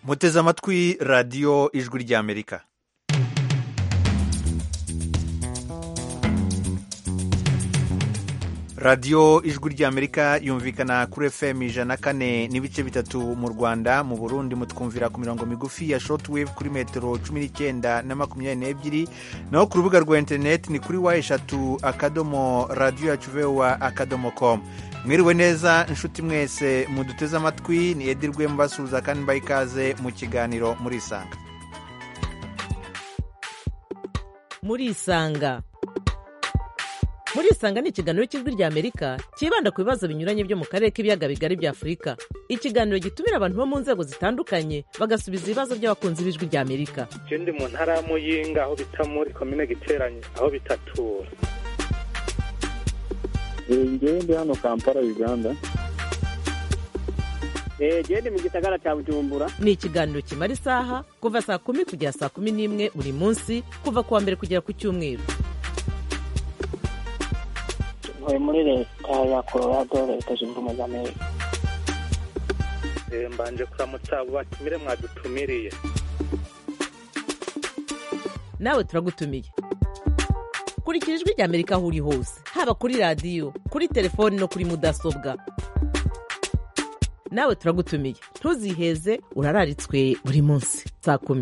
muteze amatwi radiyo ijwi ry'amerika radiyo ijwi ry'amerika yumvikana kuri fm ijana kane n'ibice bitatu mu rwanda mu burundi mutwumvira ku mirongo migufi ya shortwave kuri metero cumi n'icyenda na makumyabiri n'ebyiri naho ku rubuga rwa interineti ni kuri wa eshatu akadomo radiyo yacu vewa akadomo komu mwiriwe neza inshuti mwese muduteze amatwi ni edirwe mbasuhuza kandi mbaha ikaze mu kiganiro murisanga murisanga murisanga ni ikiganiro cy'ijwi ry'amerika cyibanda ku bibazo binyuranye byo mu karere k'ibiyaga bigari bya afurika ikiganiro gitumira abantu bo mu nzego zitandukanye bagasubiza ibibazo by'abakunzi b'ijwi ry'amerika ndi mu ntara ya muyinga aho bita muri komine giteranye aho bitatura ngewe ndi hano kampala uganda genda mu gisagara cya bujumbura ni ikiganiro kimara isaha kuva saa kumi kugera saa kumi n'imwe buri munsi kuva ku wa mbere kugera ku cyumweru ntuye muri leta ya colorado leta zunze ubumwe za amerika mbanje kuramutsa abo batumire mwadutumiriye nawe turagutumiye kurikira ijwi ry'amerika aho uri hose haba kuri radiyo kuri telefoni no kuri mudasobwa nawe turagutumiye ntuziheze urararitswe buri munsi saa kumi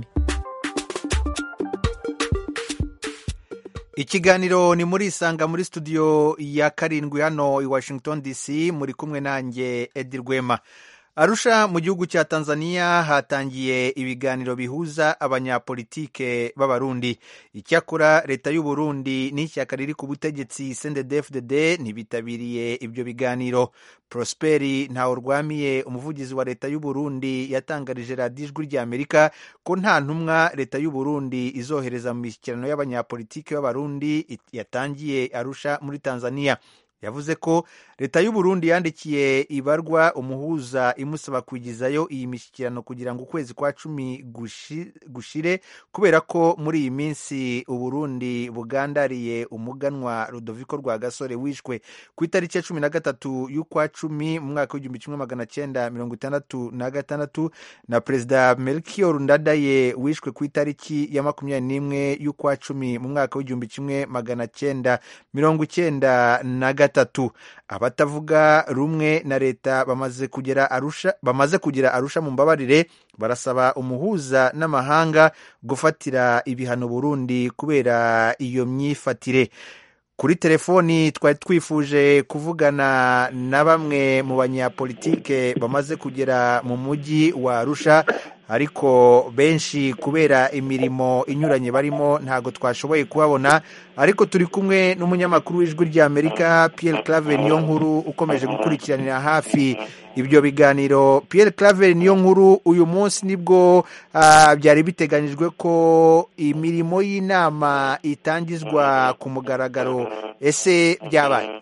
ikiganiro ni muri isanga muri studio ya karindwi hano i washington dc muri kumwe nanjye edi rwema arusha mu gihugu cya tanzania hatangiye ibiganiro bihuza abanyapolitike b'abarundi icyakora leta y'u Burundi n'ishyaka riri ku butegetsi cndd ntibitabiriye ibyo biganiro prosperi ntawurwamiye umuvugizi wa leta y'u Burundi yatangarije radiyo ijwi ry'amerika ko nta ntumwa leta y'u Burundi izohereza mu mishyikirano y'abanyapolitike b'abarundi yatangiye arusha muri tanzania yavuze ko leta y'u Burundi yandikiye ibarwa umuhuza imusaba kwigizayo iyi mishyikirano kugira ngo ukwezi kwa cumi gushire kubera ko muri iyi minsi uburundi bugandariye umuganwa rudoviko rwa gasore wishwe ku itariki ya cumi na gatatu y'ukwa cumi mu mwaka w'igihumbi kimwe magana cyenda mirongo itandatu na gatandatu na perezida melchior ndadaye wishwe ku itariki ya makumyabiri n'imwe y'ukwa cumi mu mwaka w'igihumbi kimwe magana cyenda mirongo icyenda na gatatu abatavuga rumwe na leta bamaze kugera arusha bamaze kugira arusha mu mbabarire barasaba umuhuza n'amahanga gufatira ibihano Burundi kubera iyo myifatire kuri telefoni twari twifuje kuvugana na bamwe mu banyapolitike bamaze kugera mu mujyi wa arusha ariko benshi kubera imirimo inyuranye barimo ntabwo twashoboye kubabona ariko turi kumwe n'umunyamakuru w'ijwi ry'amerika Pierre Claver niyo nkuru ukomeje gukurikiranira hafi ibyo biganiro Pierre Claver niyo nkuru uyu munsi nibwo byari biteganyijwe ko imirimo y'inama itangizwa ku mugaragaro ese byabaye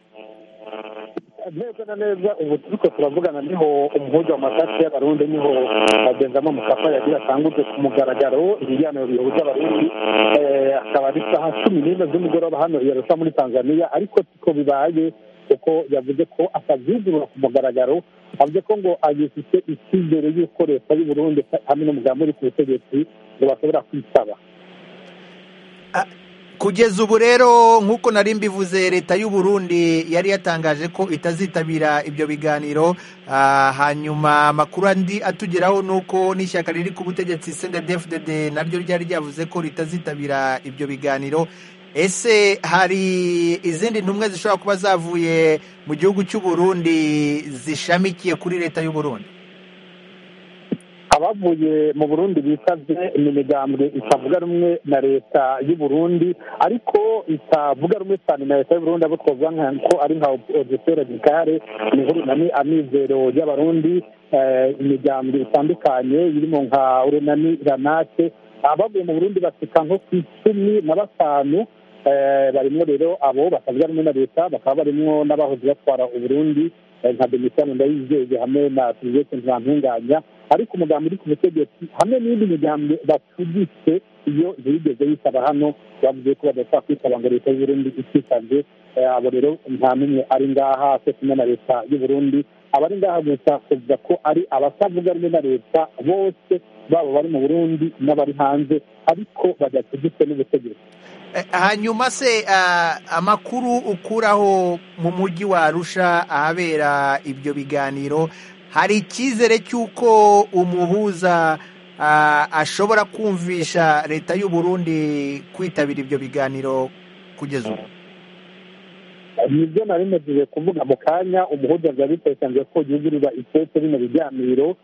neza na neza ubu turiko turavugana niho umuhuza wa masasi y'abarundi niho bagenzamo mukapa yagira atanguje ku mugaragaro ibiganiro bihuza abarundi akaba ari saha cumi n'imwe z'umugoroba hano i Arusha muri tanzania ariko siko bibaye kuko yavuze ko atavyugurura ku mugaragaro avuze ko ngo agifite icyizere y'uko leta y'uburundi hamwe n'umugambi uri ku butegetsi ngo bashobora kwitaba kugeza ubu rero nk'uko nari mbivuze leta y'u Burundi yari yatangaje ko itazitabira ibyo biganiro hanyuma amakuru andi atugeraho ni uko n'ishyaka riri ku butegetsi cndfdd naryo ryari ryavuze ko ritazitabira ibyo biganiro ese hari izindi ntumwe zishobora kuba zavuye mu gihugu cy'u Burundi zishamikiye kuri leta y'u Burundi abavuye mu burundi bisabye imigambwe itavuga rumwe na leta y'u Burundi ariko itavuga rumwe cyane na leta y'u Burundi abo twavuga ko ari nka opozisiyo radikale inkuru nani amizero y'abarundi imigambwe itandukanye irimo nka urenani ranake abavuye mu burundi basika nko ku icumi na batanu barimo rero abo batavuga rumwe na leta bakaba barimo n'abahoze batwara uburundi nka demisiyani ndayizeye hamwe na serivisi ntibantunganya ariko umugambi uri ku butegetsi hamwe n'indi migambi bacuditse iyo ntiyigeze yitaba hano bavuze ko badashobora kwitaba ngo leta y'uburundi itisabye abo rero nta n'umwe ari ngaha cyo kumwe na leta y'u Burundi abari ngaha gusa kuvuga ko ari abatavuga rumwe na leta bose baba bari mu burundi n'abari hanze ariko badategetswe n'ubutegetsi hanyuma se amakuru ukuraho mu mujyi wa arusha ahabera ibyo biganiro hari icyizere cy'uko umuhuza ashobora kumvisha leta y'u Burundi kwitabira ibyo biganiro kugeza ubu nibyo nari mejeje kuvuga mu kanya umuhuza byari bitekanije ko yugurura itete bino biganiro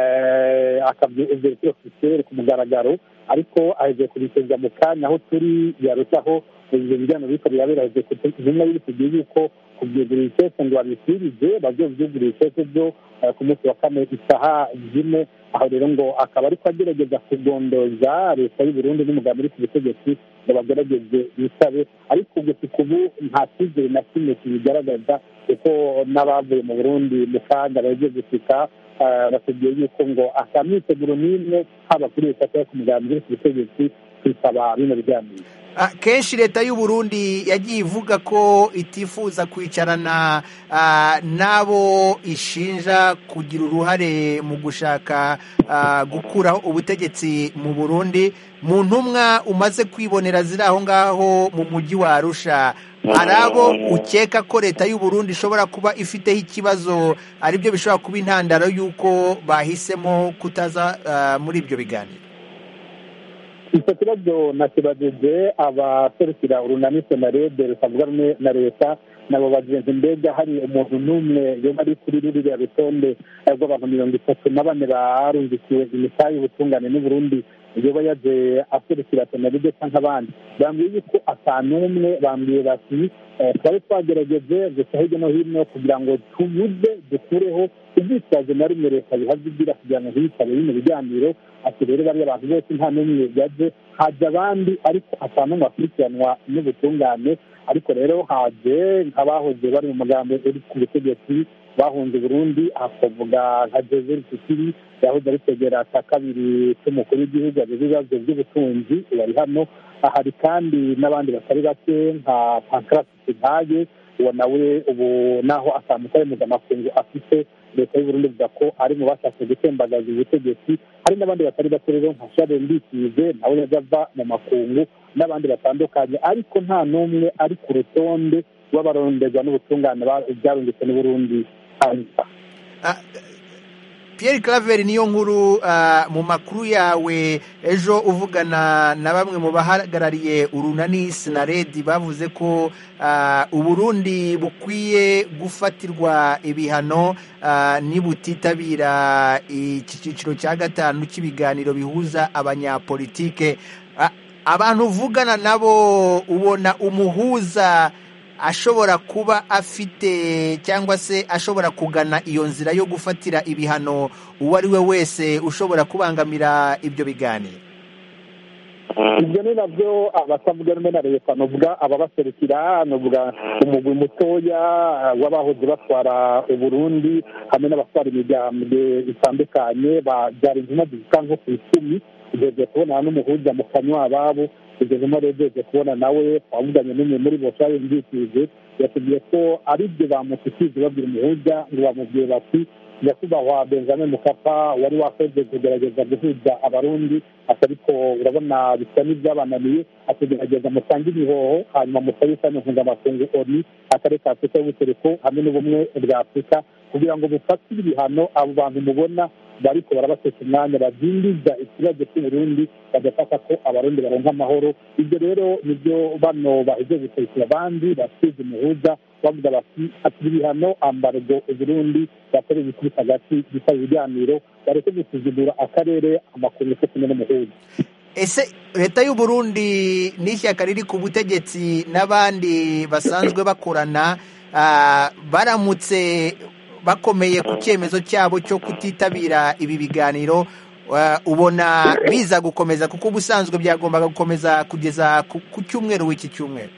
akabyegera ofisiyeri ku mugaragaro ariko aheje kubiteza mu kanya aho turi yarushaho ibyo biganiro biriko birabera aheje kutumwa y'ibitugiye yuko kubyugurura itete ngo babisirije bazovyugurura itete byo ku munsi wa kane isaha zine aho rero ngo akaba ariko agerageza kugondoza leta y'u Burundi n'umugambi uri ku butegetsi ngo bagerageze bisabe ariko gusa ubu nta cyizere na kimwe kibigaragaza kuko n'abavuye mu burundi mu kanya bagiye gushika batubwiye yuko ngo ata myiteguro n'imwe haba kuri leta cyangwa ku mugambi uri ku butegetsi kwisaba bino biganiro kenshi leta y'u Burundi yagiye ivuga ko itifuza kwicarana n'abo ishinja kugira uruhare mu gushaka gukuraho ubutegetsi mu burundi mu ntumwa umaze kwibonera ziri aho ngaho mu mujyi wa arusha hari abo ukeka ko leta y'u Burundi ishobora kuba ifiteho ikibazo aribyo bishobora kuba intandaro y'uko bahisemo kutaza muri ibyo biganiro icyo kibazo nakibajije abaserukira urunani senarede rusavuga rumwe na leta nabo bagenzi mbega hari umuntu n'umwe yoba ari kuri ruriya rutonde rw'abantu mirongo itatu na bane barungikiwe imitayi y'ubutungane n'uburundi yoba yaje aserukira senarede cyangwa abandi bambwiye yuko ata n'umwe bambwiye bati twari twagerageje gusa hirya no hino kugira ngo tubuze dukureho ubwitwazo na rimwe leta bihaze igira kugira ngo ntiyitabe bino biganiro ati rero bariya abantu bose nta n'umwe yaje haje abandi ariko ata n'umwe akurikiranwa n'ubutungane ariko rero haje nk'abahoze bari mu magambo uri ku butegetsi bahunze Burundi hakavuga nka Joseph Kikiri yahoze ari kwegera cya kabiri cy'umukuru w'igihugu yagize ibibazo by'ubutunzi bari hano hari kandi n'abandi batari bake nka Pancrate Ntaye uwo nawe ubu naho atamutari mpuzamakungu afite leta y'u Burundi ivuga ko ari mu bashatse gutembagaza ubutegetsi hari n'abandi batari bake rero nka Charles Ndikije nawe yaje ava mu makungu n'abandi batandukanye ariko nta n'umwe ari ku rutonde rw'abaronderwa n'ubutungane byarungitse n'uburundi Pierre Claver niyo nkuru mu makuru yawe ejo uvugana na bamwe mu bahagarariye urunani sinaredi bavuze ko uburundi bukwiye gufatirwa ibihano nibutitabira iki cyiciro cya gatanu cy'ibiganiro bihuza abanyapolitike abantu uvugana nabo ubona umuhuza ashobora kuba afite cyangwa se ashobora kugana iyo nzira yo gufatira ibihano uwo ari we wese ushobora kubangamira ibyo biganiro ibyo ni nabyo abatavuga rumwe na leta nuvuga ababaserukira nuvuga umugwi mutoya w'abahoze batwara uburundi hamwe n'abatwara imigambwe itandukanye byari intumwa zisa nko ku icumi tugeze kubona n'umuhuza mu kanywa ababo tugezemo rero tugeze kubona nawe twavuganye n'umwe muri bo cyari mbikije yatubwiye ko ari byo bamushikije babwira umuhuza ngo bamubwiye bati nyakubahwa benjamin mukapa wari wakoze kugerageza guhuza abarundi ariko urabona bisa n'ibyabananiye atugerageza musange ibihoho hanyuma musabe isano mpuzamakungu oni akarere ka afurika y'ubutereko hamwe n'ubumwe bwa afurika kugira ngo bufatire ibihano abo bantu mubona bariko barabatesha umwanya badindiza ikibazo cy'uburundi bagafata ko abarundi baronka amahoro ibyo rero nibyo bano baheze guserukira abandi basize umuhuza bavuga bati ati ibihano ambargo uburundi bakoreye ibikubita hagati bisaba ibiganiro bareke gusuzugura akarere amakuru yo kumwe n'umuhuza ese leta y'u Burundi n'ishyaka riri ku butegetsi n'abandi basanzwe bakorana baramutse bakomeye ku cyemezo cyabo cyo kutitabira ibi biganiro ubona biza gukomeza kuko ubusanzwe byagombaga gukomeza kugeza ku cyumweru w'iki cyumweru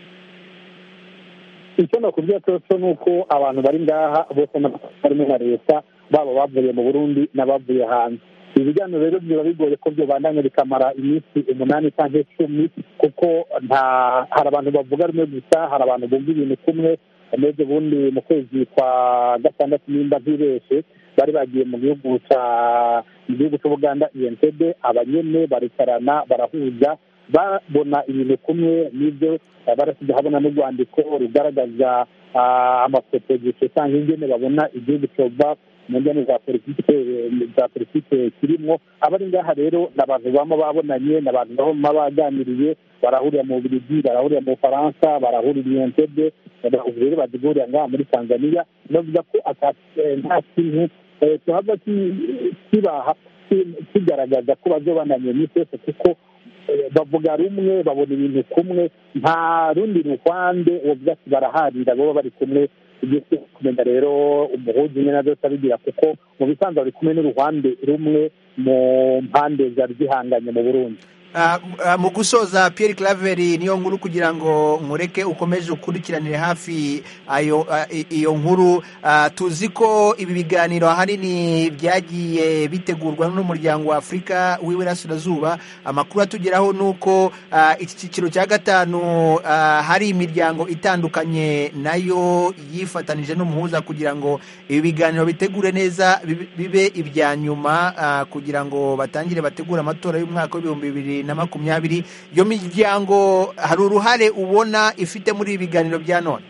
icyo nakubwira cyose ni uko abantu bari ngaha bose barimo na leta baba bavuye mu burundi n'abavuye hanze ibi biganiro rero biba bigoye ko byobandanya bikamara iminsi umunani cyangwa icumi kuko nta hari abantu bavuga rumwe gusa hari abantu bumva ibintu kumwe neza ubundi mu kwezi kwa gatandatu nimba ntibeshe bari bagiye mu gihugu cya mu gihugu cy'ubuganda entebe abanyene baricarana barahuza babona ibintu kumwe n'ibyo barasize habona n'urwandiko rugaragaza amafoto gusa cyangwa ingene babona igihugu cyova mu njyane za politike za politike kirimo abari ngaha rero ni abantu baba babonanye ni abantu baba baganiriye barahurira mu Bubiligi barahurira mu Bufaransa barahurira i Entebbe rero bazigurira ngaha muri Tanzania navuga ko nta kintu tuhava kibaha kigaragaza ko bazobananye n'isi yose kuko bavuga rumwe babona ibintu kumwe nta rundi ruhande uvuga ati baraharira baba bari kumwe tugiye kumenya rero umuhuza umwe na byose abigira kuko mu bisanzwe bari kumwe n'uruhande rumwe mu mpande zari zihanganye mu burundi mu gusoza Pierre Claver niyo nkuru kugira ngo mureke ukomeze ukurikiranire hafi iyo nkuru tuzi ko ibi biganiro ahanini byagiye bitegurwa n'umuryango wa afurika w'iburasirazuba amakuru atugeraho ni uko iki cyiciro cya gatanu hari imiryango itandukanye nayo yifatanije n'umuhuza kugira ngo ibi biganiro bitegure neza bibe ibya nyuma kugira ngo batangire bategure amatora y'umwaka w'ibihumbi bibiri na makumyabiri iyo miryango hari uruhare ubona ifite muri ibi biganiro bya none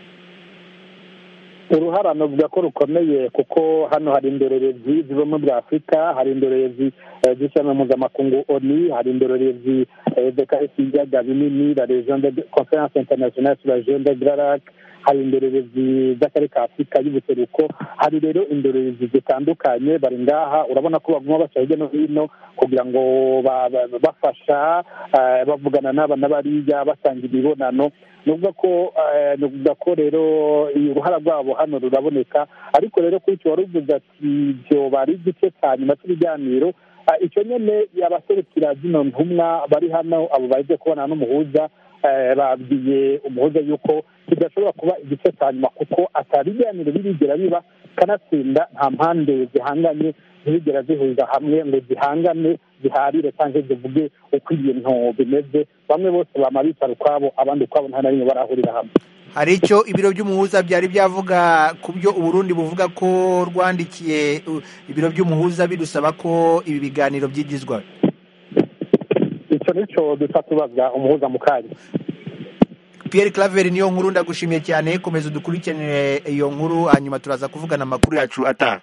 uruhara navuga ko rukomeye kuko hano hari indorerezi z'ubumwe bwa afurika hari indorerezi z'ishyamba mpuzamakungu oni hari indorerezi dekaresi y'ibiyaga binini la region de conference internationale sur la région de grarac hari indorerezi z'akarere ka afurika y'ubuseruko hari rero indorerezi zitandukanye bari ngaha urabona ko baguma baca hirya no hino kugira ngo bafasha bavugana n'aba n'abariya batanga imibonano nuvuga ko nuvuga ko rero uruhara rwabo hano ruraboneka ariko rero kuri icyo wari uvuze ati ibyo bari igice cya nyuma cy'ibiganiro icyo nyine abaserukira zino ntumwa bari hano abo baje kubona n'umuhuza babwiye umuhuza yuko kidashobora kuba igice cya nyuma kuko atari ibiganiro birigera biba kanatsinda nta mpande zihanganye ntibigera zihuza hamwe ngo zihangane ziharire cyangwa zivuge uko ibintu bimeze bamwe bose bama bicara ukwabo abandi ukwabo nta na rimwe barahurira hamwe hari icyo ibiro by'umuhuza byari byavuga ku byo uburundi buvuga ko rwandikiye ibiro by'umuhuza bidusaba ko ibi biganiro byigizwa icyo nicyo dusa tubaza umuhuza mu kanya Pierre Claver niyo nkuru ndagushimiye cyane komeza udukurikiranire iyo nkuru hanyuma turaza kuvugana amakuru yacu ataha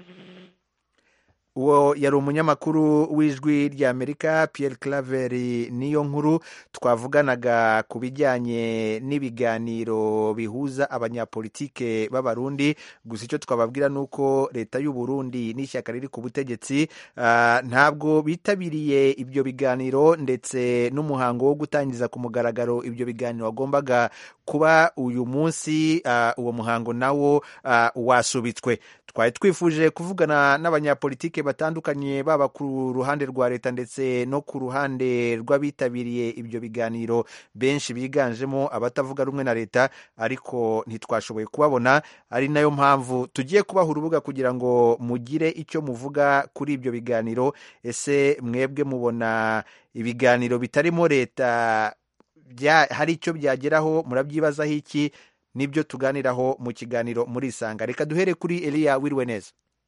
uwo yari umunyamakuru w'ijwi ry'amerika Pierre Claver niyo nkuru twavuganaga ku bijyanye n'ibiganiro bihuza abanyapolitike b'abarundi gusa icyo twababwira ni uko leta y'u Burundi n'ishyaka riri ku butegetsi ntabwo bitabiriye ibyo biganiro ndetse n'umuhango wo gutangiza ku mugaragaro ibyo biganiro wagombaga kuba uyu munsi uwo muhango nawo wasubitswe twari twifuje kuvugana n'abanyapolitike batandukanye baba ku ruhande rwa leta ndetse no ku ruhande rw'abitabiriye ibyo biganiro benshi biganjemo abatavuga rumwe na leta ariko ntitwashoboye kubabona ari nayo mpamvu tugiye kubaha urubuga kugira ngo mugire icyo muvuga kuri ibyo biganiro ese mwebwe mubona ibiganiro bitarimo leta hari icyo byageraho murabyibazaho iki nibyo tuganiraho mu kiganiro muri isanga reka duhere kuri eliya wiriwe neza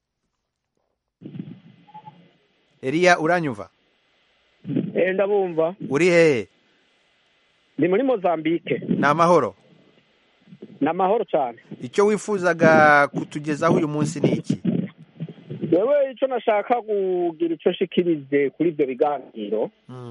eliya uranyumva ndabumva uri hehe ni muri mozambique ni amahoro ni amahoro cyane icyo wifuzaga kutugezaho uyu munsi ni iki yewe icyo nashaka kugira icyo nshikirize kuri ibyo biganiro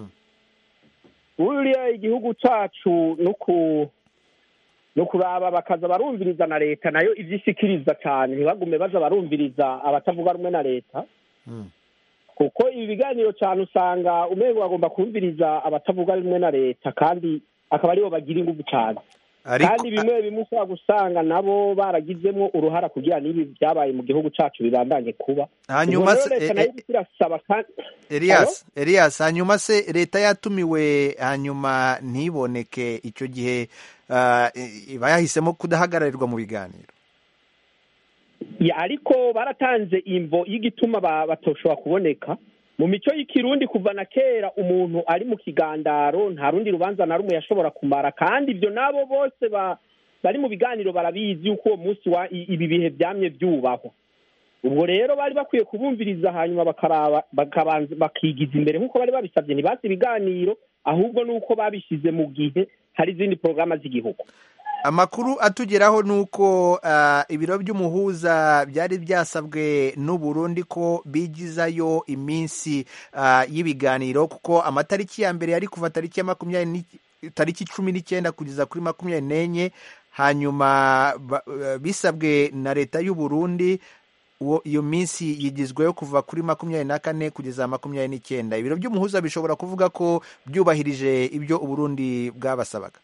buriya igihugu cyacu ni ukuraba bakaza barumviriza na leta nayo ibyo ishikiriza cyane ntibagume baza barumviriza abatavuga rumwe na leta kuko ibi biganiro cyane usanga umwe bagomba kumviriza abatavuga rumwe na leta kandi akaba aribo bagira ingufu cyane kandi bimwe bimwe ushobora gusanga nabo baragizemo uruhara kugira n'ibi byabaye mu gihugu cyacu bibandanye kuba hanyuma se leta nayo irasaba Elias Elias hanyuma se leta yatumiwe hanyuma ntiboneke icyo gihe iba yahisemo kudahagararirwa mu biganiro ariko baratanze imvo y'igituma batoshobora kuboneka mu mico y'ikirundi kuva na kera umuntu ari mu kigandaro nta rundi rubanza na rumwe yashobora kumara kandi ibyo nabo bose ba- bari mu biganiro barabizi yuko uwo munsi wa i- ibi bihe byamye byubahwa ubwo rero bari bakwiye kubumviriza hanyuma bakaraba bakabanza bakigiza imbere nk'uko bari babisabye ntibazi ibiganiro ahubwo nuko babishyize mu gihe hari izindi porogaramu z'igihugu amakuru atugeraho ni uko ah, ibiro by'umuhuza byari byasabwe n'u Burundi ko bigizayo iminsi ah, y'ibiganiro kuko amatariki ya mbere yari kuva tariki ya makumyabiri n'i- tariki cumi n'icyenda kugeza kuri makumyabiri n'enye hanyuma ba- eh, bisabwe na leta y'u Burundi uwo iyo minsi yigizweho kuva kuri makumyabiri na kane kugeza makumyabiri n'icyenda ibiro by'umuhuza bishobora kuvuga ko byubahirije ibyo uburundi bwabasabaga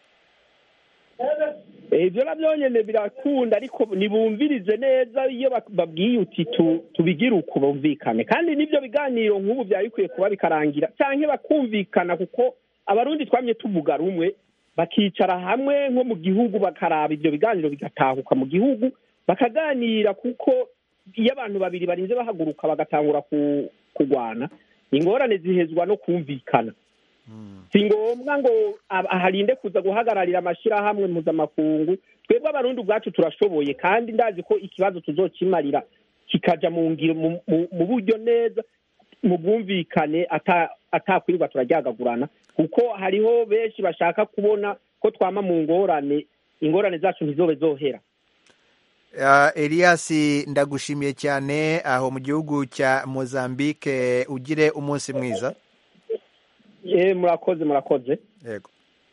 Eh, ibyo nabyo nyine birakunda ariko ntibumvirize neza iyo bak- babwiye uti tu- tubigire uku bumvikane kandi n'ibyo biganiro nk'ubu byari bikwiye kuba bikarangira cyangwa bakumvikana kuko abarundi twamye tuvuga rumwe bakicara hamwe nko mu gihugu bakaraba ibyo biganiro bigatahuka mu gihugu bakaganira kuko iyo abantu babiri barinze bahaguruka bagatangura ku- kurwana ingorane zihezwa no kumvikana si ngombwa ngo ab- harinde kuza guhagararira amashyirahamwe mpuzamakungu twebwe abarundi ubwacu turashoboye kandi ndazi ko ikibazo tuzokimarira kikaja mu ngiro mu- mu- mu buryo neza mu bwumvikane ata- atakwirirwa turaryagagurana kuko hariho benshi bashaka kubona ko twama mu ngorane ingorane zacu ntizobe zohera Uh, Elias ndagushimiye cyane aho mu gihugu cya Mozambique ugire umunsi mwiza Eh, murakoze murakoze yego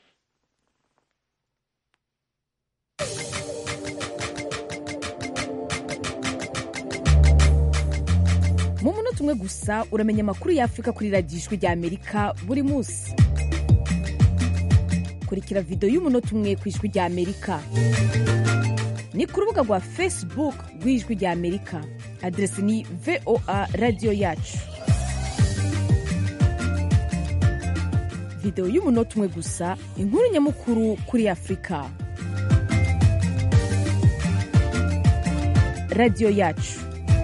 mu munota umwe gusa uramenya amakuru y'afurika kuri radiyo ijwi rya amerika buri munsi kurikira videwo y'umunota umwe ku ijwi rya amerika ni ku rubuga rwa facebook rw'ijwi rya amerika aderesi ni voa radiyo yacu videwo y'umunota umwe gusa inkuru nyamukuru kuri afurika radiyo yacu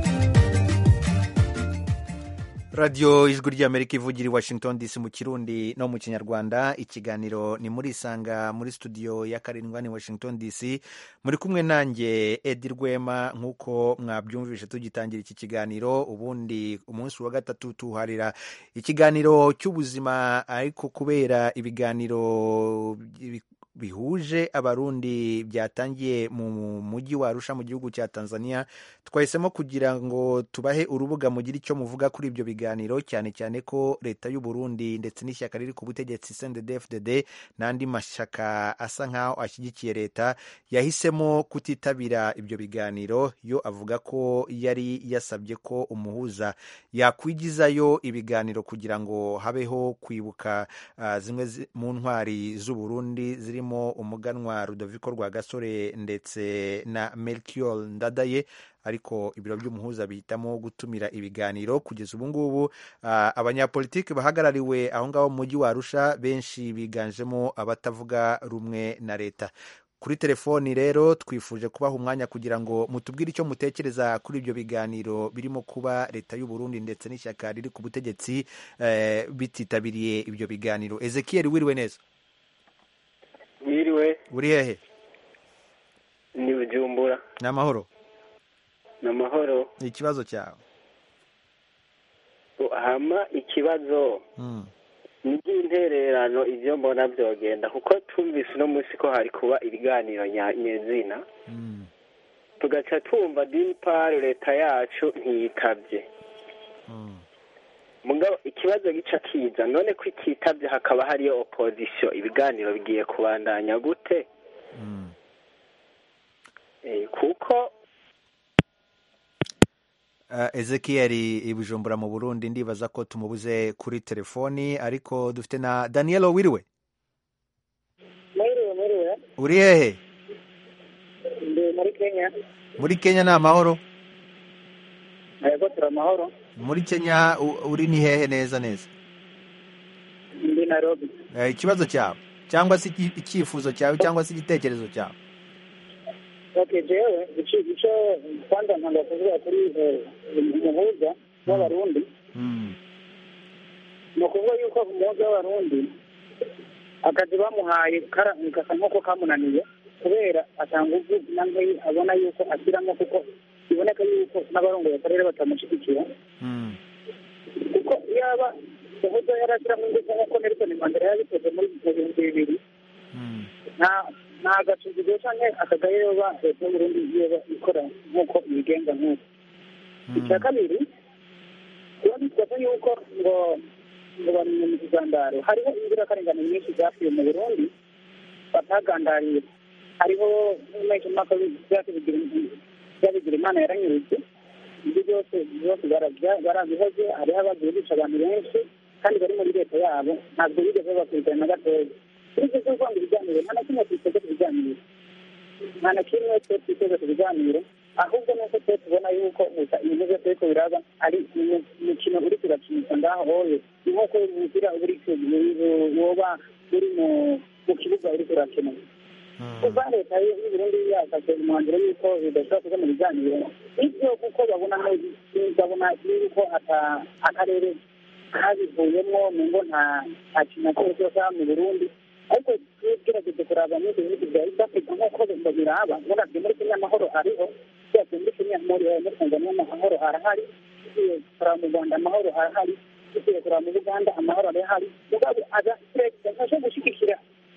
radiyo ijwi ry'amerika ivugira i washington dc mu kirundi no mu kinyarwanda ikiganiro ni muri isanga muri studio ya karindwa ni washington dc muri kumwe nanjye edi rwema nk'uko mwabyumvishe tugitangira iki kiganiro ubundi umunsi wa gatatu tuharira ikiganiro cy'ubuzima ariko kubera ibiganiro bi- bihuje abarundi byatangiye mu mujyi wa Arusha mu gihugu cya Tanzania twahisemo kugira ngo tubahe urubuga mugire icyo muvuga kuri ibyo biganiro cyane cyane ko leta y'u Burundi ndetse n'ishyaka riri ku butegetsi CNDD-FDD n'andi mashyaka asa nkaho ashyigikiye leta yahisemo kutitabira ibyo biganiro yo avuga ko yari yasabye ko umuhuza yakwigizayo ibiganiro kugira ngo habeho kwibuka ah, zimwe zi- mu ntwari z'u Burundi zirimo umuganwa Rudoviko Rwagasore ndetse na Melchior Ndadaye ariko ibiro by'umuhuza bihitamo gutumira ibiganiro kugeza ubu ngubu ah, abanyapolitiki bahagarariwe aho ngaho mu mujyi wa Arusha benshi biganjemo abatavuga rumwe na leta kuri telefoni rero twifuje kubaha umwanya kugira ngo mutubwire icyo mutekereza kuri ibyo biganiro birimo kuba leta y'u Burundi ndetse n'ishyaka riri ku butegetsi eh, bititabiriye ibyo biganiro Ezekiel wiriwe neza Mwiriwe uri hehe ni Bujumbura ni amahoro ni amahoro ni ikibazo cyawe hama ikibazo Mm. ni iby'intererano ibyo mbona byogenda kuko twumvise uno munsi ko hari kuba ibiganiro nya- nyezina Mm. tugaca twumva dimpari leta yacu ntiyitabye Mm. mugabo ikibazo gica kiza none ko ititabye hakaba hariyo opozisiyo ibiganiro bigiye kubandanya gute Mm. Eh, kuko Uh, Ezekiel i Bujumbura mu Burundi ndibaza ko tumubuze kuri telefoni ariko dufite na Danielo wiriwe mwiriwe mwiriwe uri hehe ndi muri kenya muri Kenya ni amahoro yego turi amahoro muri Kenya u- uri ni hehe neza neza ndi nairobi Eh, ikibazo cyawe cyangwa se iki- icyifuzo cyawe cyangwa se igitekerezo cyawe okay jewe ico ico kwanza ntanga kuvuga kuri eh, umuhuza w'abarundi Mm. ni ukuvuga yuko umuhuza w'abarundi akazi bamuhaye kara- gasa nk'uko kamunaniye kubera atanga uvu namwe abona yuko ashyiramo kuko biboneka yuko n'abarongoye akarere batamushyigikira kuko yaba umuhuza yarashyiramo ingufu nk'uko nelson mandela yabikoze muri mu bihumbi bibiri nta nta gacungizo cyangwa akagaye yoba leta y'uburundi yoba ikora nk'uko ibigenga nk'uko icya kabiri tuba twibaza yuko ngo ngo bamenye mu kigandaro hariho inzirakarengane nyinshi zapfuye mu burundi batagandariye hariho n'umwaka byabigira imana yaranyurutse ibyo byose byose bara- barabihoze hariho abagiye bica abantu benshi kandi bari muri leta yabo ntabwo bigeze bakurikirana na gatoya kuri ibyo byo kwanga ibiganiro nta na kimwe twiteze ku biganiro nta na kimwe twe twiteze ku biganiro ahubwo nuko twe tubona yuko gusa ibintu byose ariko biraba ari umu- umukino uri kurakinisha ngaho hoye ni nk'uko umupira uri ku- woba uri mu- mu kibuga uri kurakina kuva leta y'uburundi yafashe umwanzuro y'uko bidashobora kuja mu biganiro ibyo kuko babona babona yuko ata- akarere kabivuyemo ningo nta nta kintu na kimwe cyose mu burundi ariko tugerageje kuraba muri ibyo bihugu bya east africa nk'uko biraba uravye muri kenya amahoro ariho turavye muri kenya muri muri tanzania amahoro arahari tugiye kuraba mu rwanda amahoro arahari tugiye kuraba mu buganda amahoro arahari mugabo aza perezida ntashe gushyigikira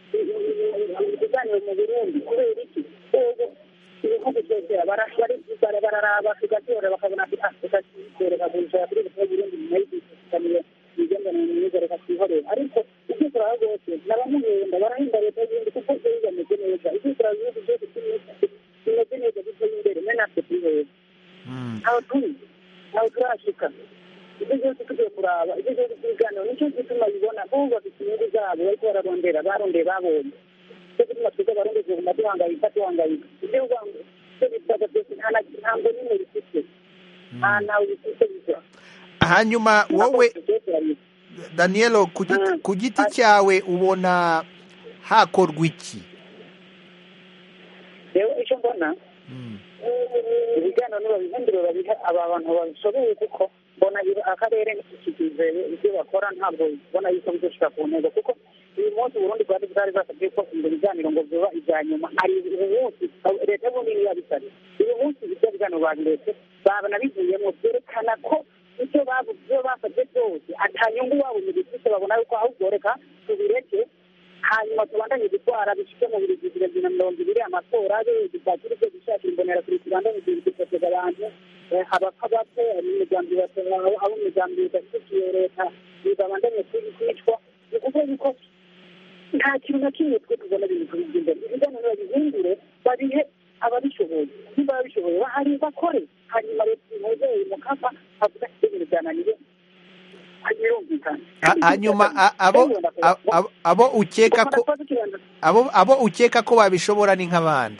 ibiganiro mu burundi kubera iki ubu ibihugu byose bara- bari- bara- bararaba tugatora bakabona ati ah reka twereka kuja kuri leta y'uburundi nyuma y'igikamiro imigenderanire myiza reka twihorere ariko ibyo turaba rwose n'abamuhenda barahenda leta y'uburundi kuko byo bimeze neza ibyo turaba ibihugu byose by'imisi bimeze neza biteye imbere me natwe twihera ntaho turi ntaho turashika ibyo byose tugiye kuraba ibyo byose by'ibiganiro nicyo gituma bibona bo bafite inyungu zabo bariko bararondera barondeye babonye cyo gituma twebwe abarundi tuguma duhangayika duhangayika ibyo rwango ibyo bisaga byose nta na ntabwo n'imwe bifite nta ntawe bifite biza hanyuma wowe danielo ku giti- ku giti cyawe ubona hakorwa iki rero icyo mbona ibiganiro nibabihindure babihe aba bantu babishoboye kuko mbona ibi- akarere ntikikizeye ibyo bakora ntabwo mbona yuko bizoshika ku ntego kuko uyu munsi uburundi bwari bwari basabye ko ibyo biganiro ngo biba ibya nyuma ari uyu munsi leta y'uburundi niyo yabisabye uyu munsi ibyo biganiro babiretse babona bivuyemo byerekana ko icyo babu- ibyo basabye byose ata nyungu wabo mu gifise babona yuko ahubwo reka tubireke hanyuma tubandanye gutwara bishike mu biri bibiri bibiri na mirongo ibiri amatora abe dupatire ibyo gushakira imbonera kuri tubandanye dutoteza abantu eh, abapfa bapfe imigambi abo imigambi idashyigikiye leta babandanye kwicwa ni ukuvuga yuko nta kintu na kimwe twe tubona ibintu imbere ibiganiro babihindure babihe ababishoboye niba babishoboye bahari bakore hanyuma leta imuzeye mukapa avuga ati ibintu byananiye birumvikana Ha- hanyuma a- abo a- abo- abo ukeka ko abo abo ukeka ko babishobora ni nk'abandi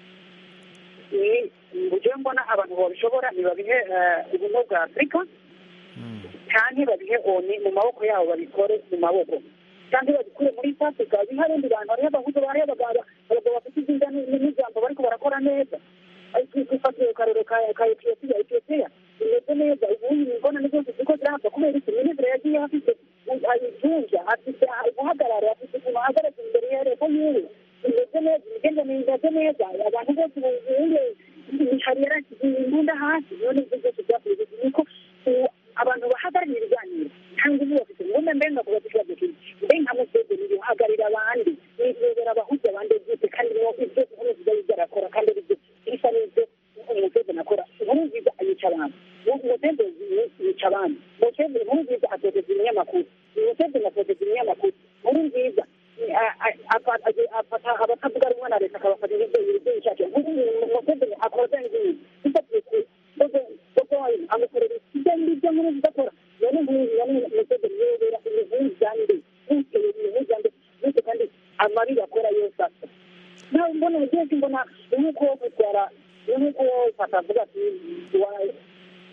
ni uburyo mbona abantu babishobora ntibabihe eh, ubumwe bwa afurika cyangwa babihe oni mu maboko yabo babikore mu maboko cyangwa babikure muri east africa bihe abandi bantu hariho abahutu hariho abagabo abagabo bafite izinda n'ijambo bariko barakora neza twifatiye akarero ka ka etiyopiya etiyopiya imeze neza ubundi ingona zose ziko zirahava kubera iki minisitiri yagiye afite ayijunja afite ubuhagarare afite ukuntu ahagaze imbere ya leta yiwe imeze neza imigenderanire imeze neza abantu bose buzuye hari yarashyize imbunda hasi none ibyo byose byakoze niko ubu abantu bahagarariye ibiganiro cyangwa ubu bafite imbunda mbenga kuba ikibazo kiri mbe nka museveni bihagarira abandi nibera abahuza abandi byose kandi no ibyo inkuru nziza y'ibyo arakora kandi ari byo bisa n'ibyo umuseveni akora inkuru nziza ayica abantu umuseveni yica abandi museveni inkuru nziza atoteza ibinyamakuru museveni atoteza ibinyamakuru inkuru nziza afata abatavuga rumwe na leta akabafata ibyo ibyo yishakiye museveni akora bya ngibi bifatiye ku amukorera ibyo ngibyo nkuru nziza akora none nkuru none museveni yobera ibintu byande bitewe ibintu byande bityo kandi amabi bakora yose asa nawe mbona ugiye mbona nk'uko gutwara nk'uko fatavuga ati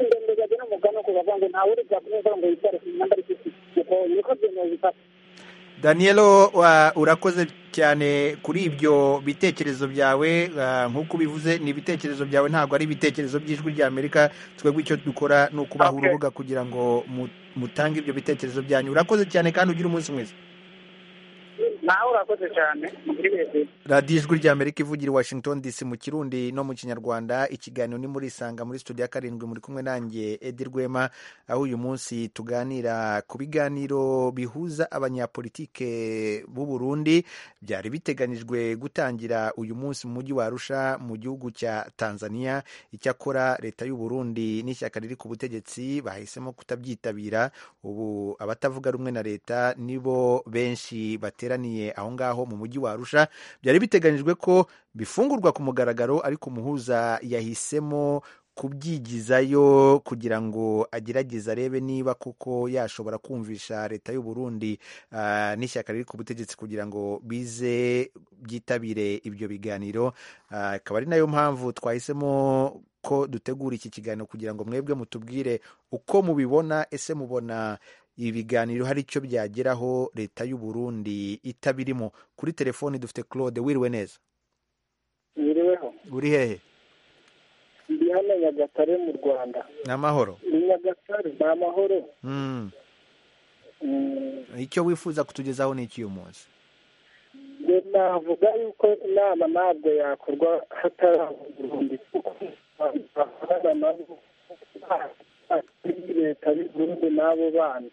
indembezaje n'umugani wo kubavuga ngo ntawe uri bwakumva ngo yitware ku myambaro ifite uko niko byemewe bifata danielo urakoze cyane kuri ibyo bitekerezo byawe nk'uko ubivuze ni ibitekerezo byawe ntabwo ari ibitekerezo by'ijwi ry'amerika twebwe icyo dukora ni ukubaha urubuga kugira ngo mutange ibyo bitekerezo byanyu urakoze cyane kandi ugire umunsi mwiza nawe urakoze cyane radiyo ijwi ry'amerika ivugira i washington dc mu kirundi no mu kinyarwanda ikiganiro ni muri isanga muri studio ya karindwi muri kumwe nanjye edi rwema aho uyu munsi tuganira ku biganiro bihuza abanyapolitike b'u Burundi byari biteganyijwe gutangira uyu munsi mu mujyi wa arusha mu gihugu cya tanzania icyakora leta y'u Burundi n'ishyaka riri ku butegetsi bahisemo kutabyitabira ubu abatavuga rumwe na leta nibo benshi bateraniye aho ngaho mu mujyi wa arusha byari biteganyijwe ko bifungurwa ku mugaragaro ariko umuhuza yahisemo kubyigizayo kugira ngo agerageze arebe niba kuko yashobora kumvisha leta y'u Burundi uh, n'ishyaka riri ku butegetsi kugira ngo bize byitabire ibyo biganiro akaba uh, ari nayo mpamvu twahisemo ko dutegura iki kiganiro kugira ngo mwebwe mutubwire uko mubibona ese mubona ibi biganiro hari icyo byageraho leta y'u Burundi itabirimo kuri telefoni dufite claude wiriwe neza wiriweho uri hehe ndi hano nyagatare mu rwanda ni amahoro ni nyagatare ni amahoro icyo wifuza kutugezaho ni iki uyu munsi navuga yuko inama ntabwo yakorwa hatari Burundi kuko bakorana nabo leta y'u Burundi n'abo bandi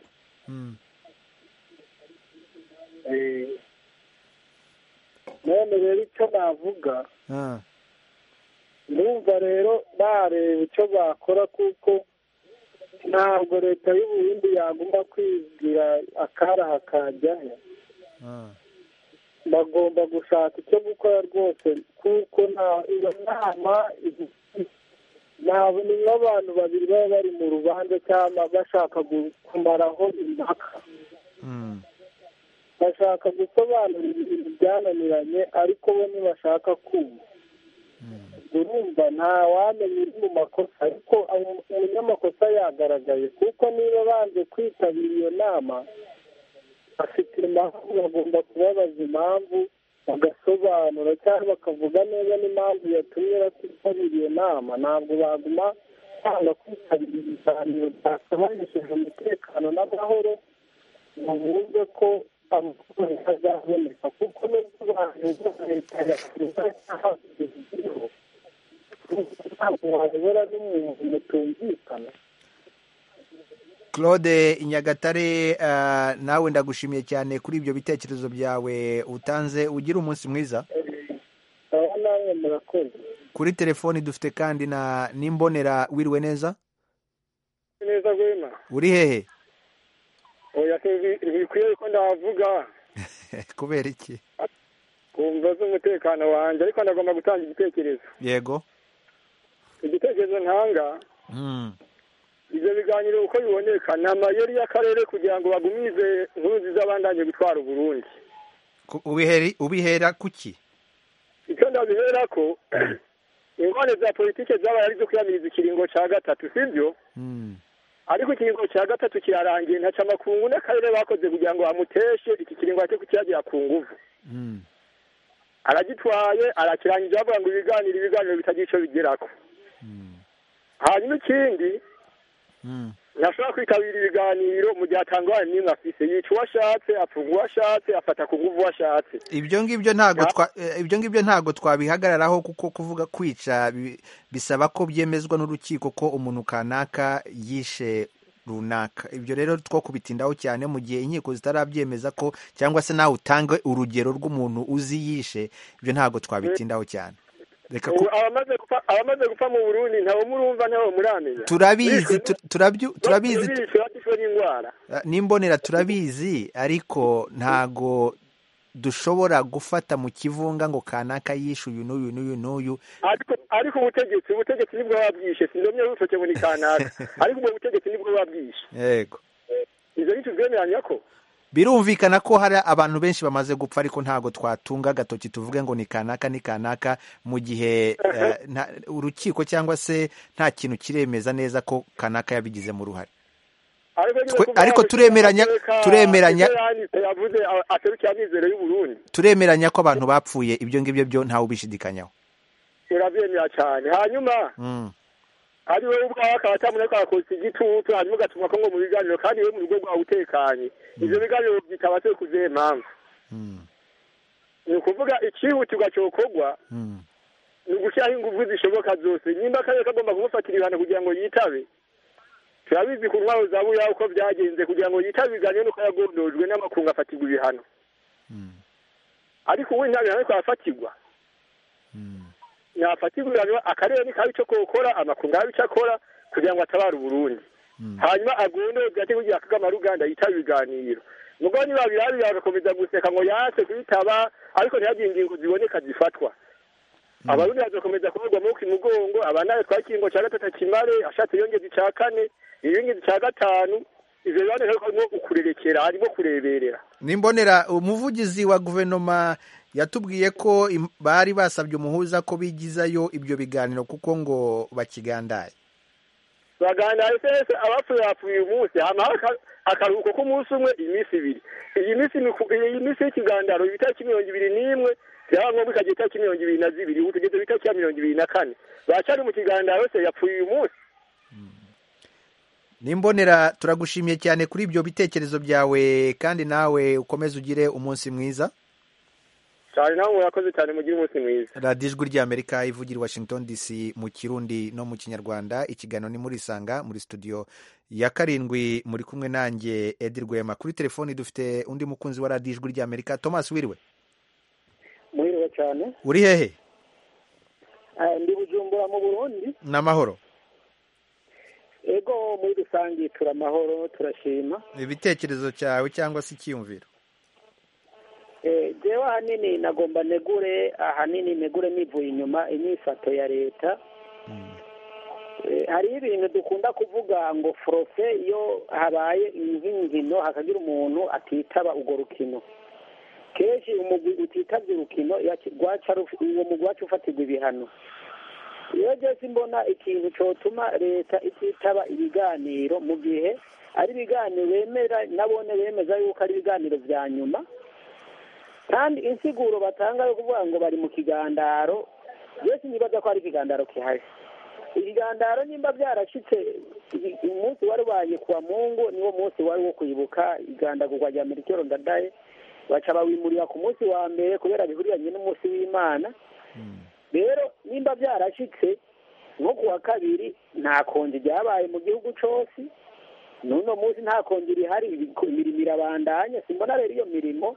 none rero icyo navuga ndumva rero bareba icyo bakora kuko ntabwo leta y'u Burundi yagomba kwigira akaraha kajyaho bagomba gushaka icyo gukora rwose kuko iyo nama ni nk'abantu babiri baba bari mu rubanza cyangwa bashaka kumaraho impaka bashaka gusobanura ibintu byananiranye ariko bo ntibashaka kumva urumva nta wamenya uri mu makosa ariko umunyamakosa yagaragaye kuko niba banze kwitabira iyo nama bafite impamvu bagomba kubabaza impamvu bagasobanura cyangwa bakavuga neza n'impamvu yatumye batitabira iyo nama ntabwo baguma cyangwa kwitabira ibiganiro byakabanesheje umutekano n'amahoro ngo bumve ko amafaranga azaboneka kuko nubwo baheza leta ya perezida cyangwa igihugu ntabwo wayobora n'umuntu mutumvikana claude nyagatare nawe ndagushimiye cyane kuri ibyo bitekerezo byawe utanze ugira umunsi mwiza nawe murakoze kuri telefoni dufite kandi na n'imbonera wiriwe neza neza rwema uri hehe oya ntibikwiye ko ndavuga kubera iki kumva z'umutekano wanjye ariko ndagomba gutanga igitekerezo yego igitekerezo ntanga ibyo biganiro uko biboneka ni amayeri y'akarere kugira ngo bagumize inkuru nziza bandanye gutwara uburundi ubihera kuki icyo ndabihera ko ingorane za politiki zabaye ari izo kwiyamiriza ikiringo cya gatatu sibyo ariko ikiringo cya gatatu kirarangiye ntaca amakungu n'akarere bakoze kugira ngo bamuteshe iki kiringo cyo kukiyagira ku nguvu aragitwaye arakirangije bavuga ngo ibiganiro ibiganiro bitagira icyo bigerako hanyuma ikindi ntashobora kwitabira ibiganiro mu gihe atangwa n'imwe afise yica uwo ashatse apfunga uwo ashatse afata ku nguvu uwo ashatse ibyo ngibyo ntabwo ibyo ngibyo ntabwo twabihagararaho kuko kuvuga kwica bisaba ko byemezwa n'urukiko ko umuntu kanaka yishe runaka ibyo rero two kubitindaho cyane mu gihe inkiko zitarabyemeza ko cyangwa se nawe utange urugero rw'umuntu uzi yishe ibyo ntabwo twabitindaho cyane abamaze gupfa mu burundi ntabo murumva ntabo muramenya turabizi turabizi n'indwara n'imbonera turabizi ariko ntago dushobora gufata mu kivunga ngo kanaka yishe uyu n'uyu n'uyu n'uyu ariko ubutegetsi ubutegetsi nibwo babwishe sindomye rutoke ngo ni kanaka ariko ubwo butegetsi nibwo babwishe yego izo ni tubwemeranya ko birumvikana ko hari abantu benshi bamaze gupfa ariko ntabwo twatunga agatoki tuvuge ngo ni kanaka ni kanaka mu gihe urukiko cyangwa se nta kintu kiremeza neza ko kanaka yabigizemo uruhare ariko turemeranya turemeranya yavuze aserukiye amizero y'uburundi turemeranya ko abantu bapfuye ibyo ngibyo byo ntawe ubishidikanyaho urabyemera cyane hanyuma ari wowe ubwawe akaba atamuna ko akakotsa igitutu hanyuma ugatuma ko ngo mu biganiro kandi we mu rugo rwawe utekanye ivyo biganiro byitaba se kuzihe mpamvu ni ukuvuga icihutirwa cokorwa ni ugushyiraho ingufu zishoboka zose nimba akarere kagomba kumufatira ibihano kugira ngo yitabe turabizi ku ntwaro za buya uko byagenze kugira ngo yitabe ibiganiro nuko yagondojwe n'amakungu afatirwa ibihano ariko ubu nta bihano ariko arafatirwa yafatirwa ibihano akarere nikabe ico kokora amakungu arabe ico akora kugira ngo atabare uburundi hanyuma agondojwe ate kugira kagama ruganda yitabe ibiganiro mugabo niba birabira bagakomeza guseka ngo yase kuyitaba ariko ntihagire ingingo ziboneka zifatwa abarundi bazakomeza kuvuga amaboko imugongo abanaye twakingo cya gatatu kimare ashatse yongeza icya kane iyongeza icya gatanu ivyo bibanza ariko harimo ukurerekera harimo kureberera nimbonera umuvugizi wa guverinoma yatubwiye ko bari basabye umuhuza ko bigizayo ibyo biganiro kuko ngo bakigandaye bagandaye sese abapfuye bapfuye uyu munsi hama akaruhuko k'umunsi umwe iminsi ibiri iyi minsi iyi minsi y'ikigandaro itariki mirongo ibiri n'imwe byaba ngombwa ikagera itariki mirongo ibiri na zibiri ubu tugeze itariki ya mirongo ibiri na kane bacari mu kigandaro se yapfuye uyu munsi nimbonera turagushimiye cyane kuri ibyo bitekerezo byawe kandi nawe ukomeze ugire umunsi mwiza cyane nawe murakoze cyane mugire umunsi mwiza radiyo ijwi ry'amerika ivugira i washington dc mu kirundi no mu kinyarwanda ikiganiro ni muri isanga muri studio ya karindwi muri kumwe nanjye edi rwema kuri telefoni dufite undi mukunzi wa radiyo ijwi ry'amerika thomas wiriwe mwiriwe cyane uri hehe ndi bujumbura mu burundi ni amahoro ego muri rusange turi amahoro turashima ibitekerezo cyawe cyangwa se icyiyumviro jewe ahanini nagomba negure ahanini negure nivuye inyuma imyifato ya leta hariho ibintu dukunda kuvuga ngo forofe iyo habaye nk'inkino hakagira umuntu atitaba urwo rukino kenshi umugwi utitabye urukino uwo mugwi wacu ufatirwa ibihano iyo byose mbona ikintu cyotuma leta ititaba ibiganiro mu gihe ari ibiganiro bemera nabone bemeza yuko ari ibiganiro bya nyuma kandi insiguro batanga yo kuvuga ngo bari mu kigandaro byose nibaza ko ari ikigandaro kihari ikigandaro nimba byarashyitse umunsi wari ubaye kuwa mungu niwo munsi wari wo kwibuka igandagurwa rya merikero ndadaye baca bawimurira ku munsi wa mbere kubera bihuriranye n'umunsi w'imana rero nimba byarashyitse nko ku wa kabiri nta konji ryabaye mu gihugu cyose n'uno munsi nta konji rihari imirimo irabandanya simbona rero iyo mirimo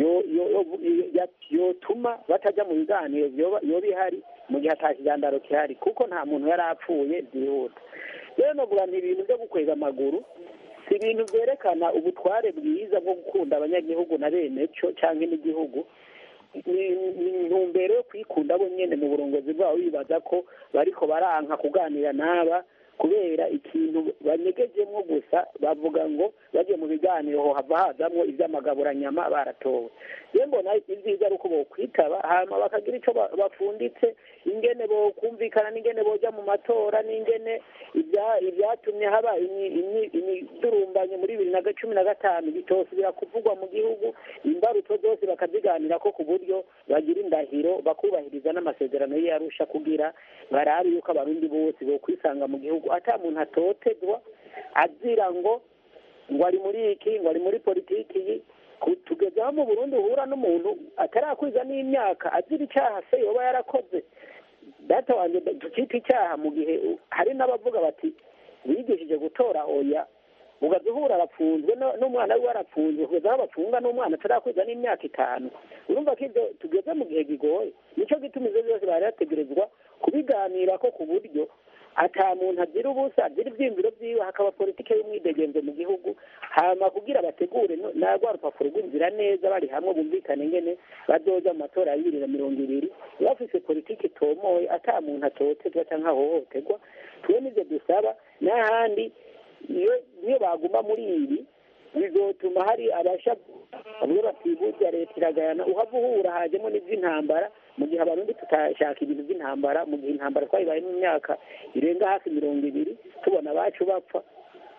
yotuma batajya mu biganiro yoba ihari mu gihe atakigandaro gihari kuko nta muntu yari apfuye byihuta rero novuga nti ibintu byo gukwega amaguru si ibintu byerekana ubutware bwiza bwo gukunda abanyagihugu na bene cyo cyangwa n'igihugu ni intumbero yo kwikunda bo nyine mu burongozi bwabo bibaza ko bariko baranka kuganira n'aba kubera ikintu banyegejemo gusa bavuga ngo bagiye mu biganiro ho hava hazamwo iby'amagaburanyama baratowe rero mbona ibyiza ari uko bokwitaba hanyuma bakagira icyo bafunditse ingene bokumvikana n'ingene boja mu matora n'ingene ibyatumye haba imidurumbanye muri bibiri na cumi na gatanu bitosubira kuvugwa mu gihugu imbarutso zose bakaziganira ko ku buryo bagira indahiro bakubahiriza n'amasezerano y'iyarusha kugira barabe yuko abarundi bose bokwisanga mu gihugu ata muntu atotezwa azira ngo ngo ari muri iki ngo ari muri politiki iyi tugeze aho mu burundi uhura n'umuntu atarakwiza n'imyaka azira icyaha se yoba yarakoze data wanjye tukita icyaha mu gihe hari n'abavuga bati bigishije gutora oya ugaza uhura arapfunzwe n'umwana we arapfunzwe kugeza aho bafunga n'umwana atarakwiza n'imyaka itanu urumva ko ibyo tugeze mu gihe kigoye nicyo gituma ibyo byose bari bategerezwa kubiganira ko ku buryo ata muntu agira ubusa agira ibyiyumviro byiwe hakaba politiki y'umwidegenzo mu gihugu hama kugira bategure na rwa rupapuro rw'inzira neza bari hamwe bumvikane ngene bazoja mu matora ya bibiri na mirongo ibiri bafise politiki itomoye ata muntu atotezwa canke ahohoterwa twe nivyo dusaba n'ahandi iyo niyo baguma muri ibi bizotuma hari abasha bamwe batibuza leta iragayana uhava uhura hajemo n'ivy'intambara mu gihe abarundi tutashaka ibintu by'intambara mu gihe intambara twayibaye mu myaka irenga hafi mirongo ibiri tubona abacu bapfa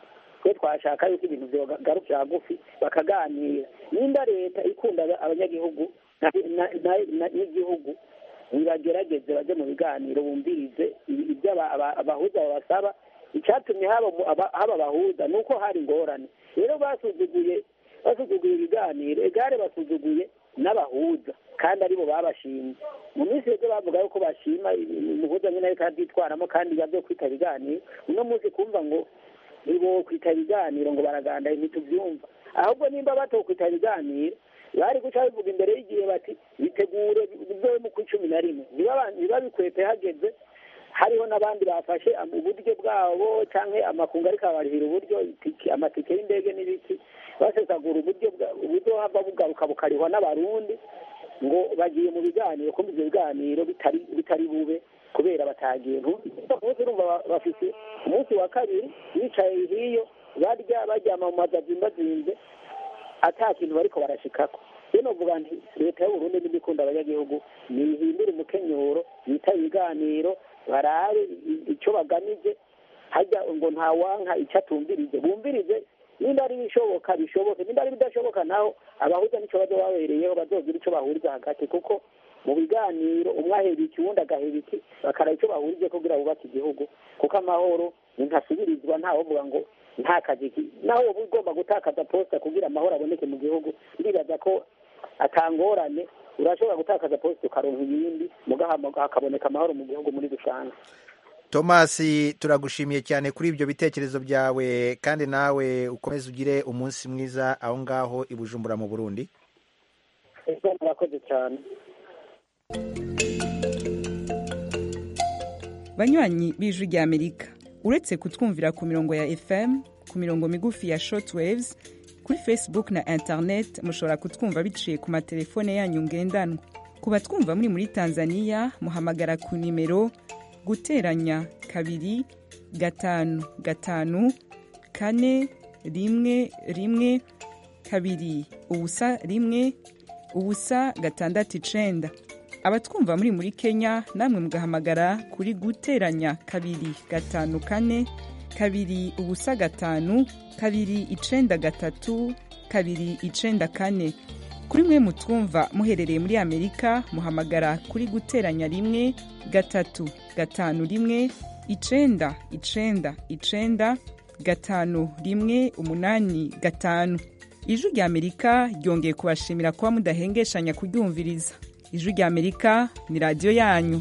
twe twashaka yuko ibintu byogarukira hagufi bakaganira nimba leta ikunda abanyagihugu n'igihugu nibagerageze bajye mu biganiro bumvirize ibyo abahuza babasaba icyatumye haba abahuza ni uko hari ingorane rero basuzuguye basuzuguye ibiganiro egare basuzuguye n'abahuza kandi aribo babashimye mu minsi yose bavuga yuko bashima umuhuza nyine ariko arabyitwaramo kandi yabyo kwita ibiganiro uno munsi kumva ngo nibo kwita ibiganiro ngo baragandaye ntitubyumva ahubwo nimba batokwita ibiganiro bari guca bivuga imbere y'igihe bati bitegure bizobe mu kw'icumi na rimwe ntibabikwepe hageze hariho n'abandi bafashe uburyo bwabo cyangwa amakungu ariko abarihira uburyo amatike y'indege n'ibiki basesagura uburyo uburyo hava bugaruka bukarihwa n'abarundi ngo bagiye mu biganiro kumva ibyo biganiro bitari bube kubera batagiye umunsi urumva bafite umunsi wa kabiri bicaye hiyo barya baryama mu mazu azimbazinze ata kintu bariko barashikako rero novuga nti leta y'uburundi n'imikunda abanyagihugu nihindure umukenyuro yita ibiganiro barabe icyo bagamije hajya ngo ntawanka icyo atumvirije bumvirize nimba ari ibishoboka bishoboke nimba ari ibidashoboka naho abahuza nicyo bazo babereyeho bazogira icyo bahuriza hagati kuko mu biganiro umwe ahera iki uwundi agahera iki bakaraba icyo bahurije kugira bubake igihugu kuko amahoro ntasubirizwa ntawovuga ngo nta kazi naho uba ugomba gutakaza posita kugira amahoro aboneke mu gihugu ndibaza ko atangorane urashobora gutakaza posita ukaronka iyindi hakaboneka amahoro mu gihugu muri rusange thomas turagushimiye cyane kuri ibyo bitekerezo byawe kandi nawe ukomeze ugire umunsi mwiza aho ngaho i bujumbura mu burundi murakoze cyane banywanyi b'ijwi ry'amerika uretse kutwumvira ku mirongo ya fm ku mirongo migufi ya shortwaves kuri facebook na internet mushobora kutwumva biciye ku matelefone yanyu ngendanwa ku batwumva muri muri tanzania muhamagara ku nimero guteranya kabiri gatanu gatanu kane rimwe rimwe kabiri ubusa rimwe ubusa gatandatu icenda abatwumva muri muri kenya namwe mugahamagara kuri guteranya kabiri gatanu kane kabiri ubusa gatanu kabiri icenda gatatu kabiri icenda kane kuri mwe mutwumva muherereye muri amerika muhamagara kuri guteranya rimwe gatatu gatanu rimwe icenda icenda icenda gatanu rimwe umunani gatanu ijwi rya amerika ryongeye kubashimira kuba mudahengeshanya kuryumviriza ijwi rya amerika ni radiyo yanyu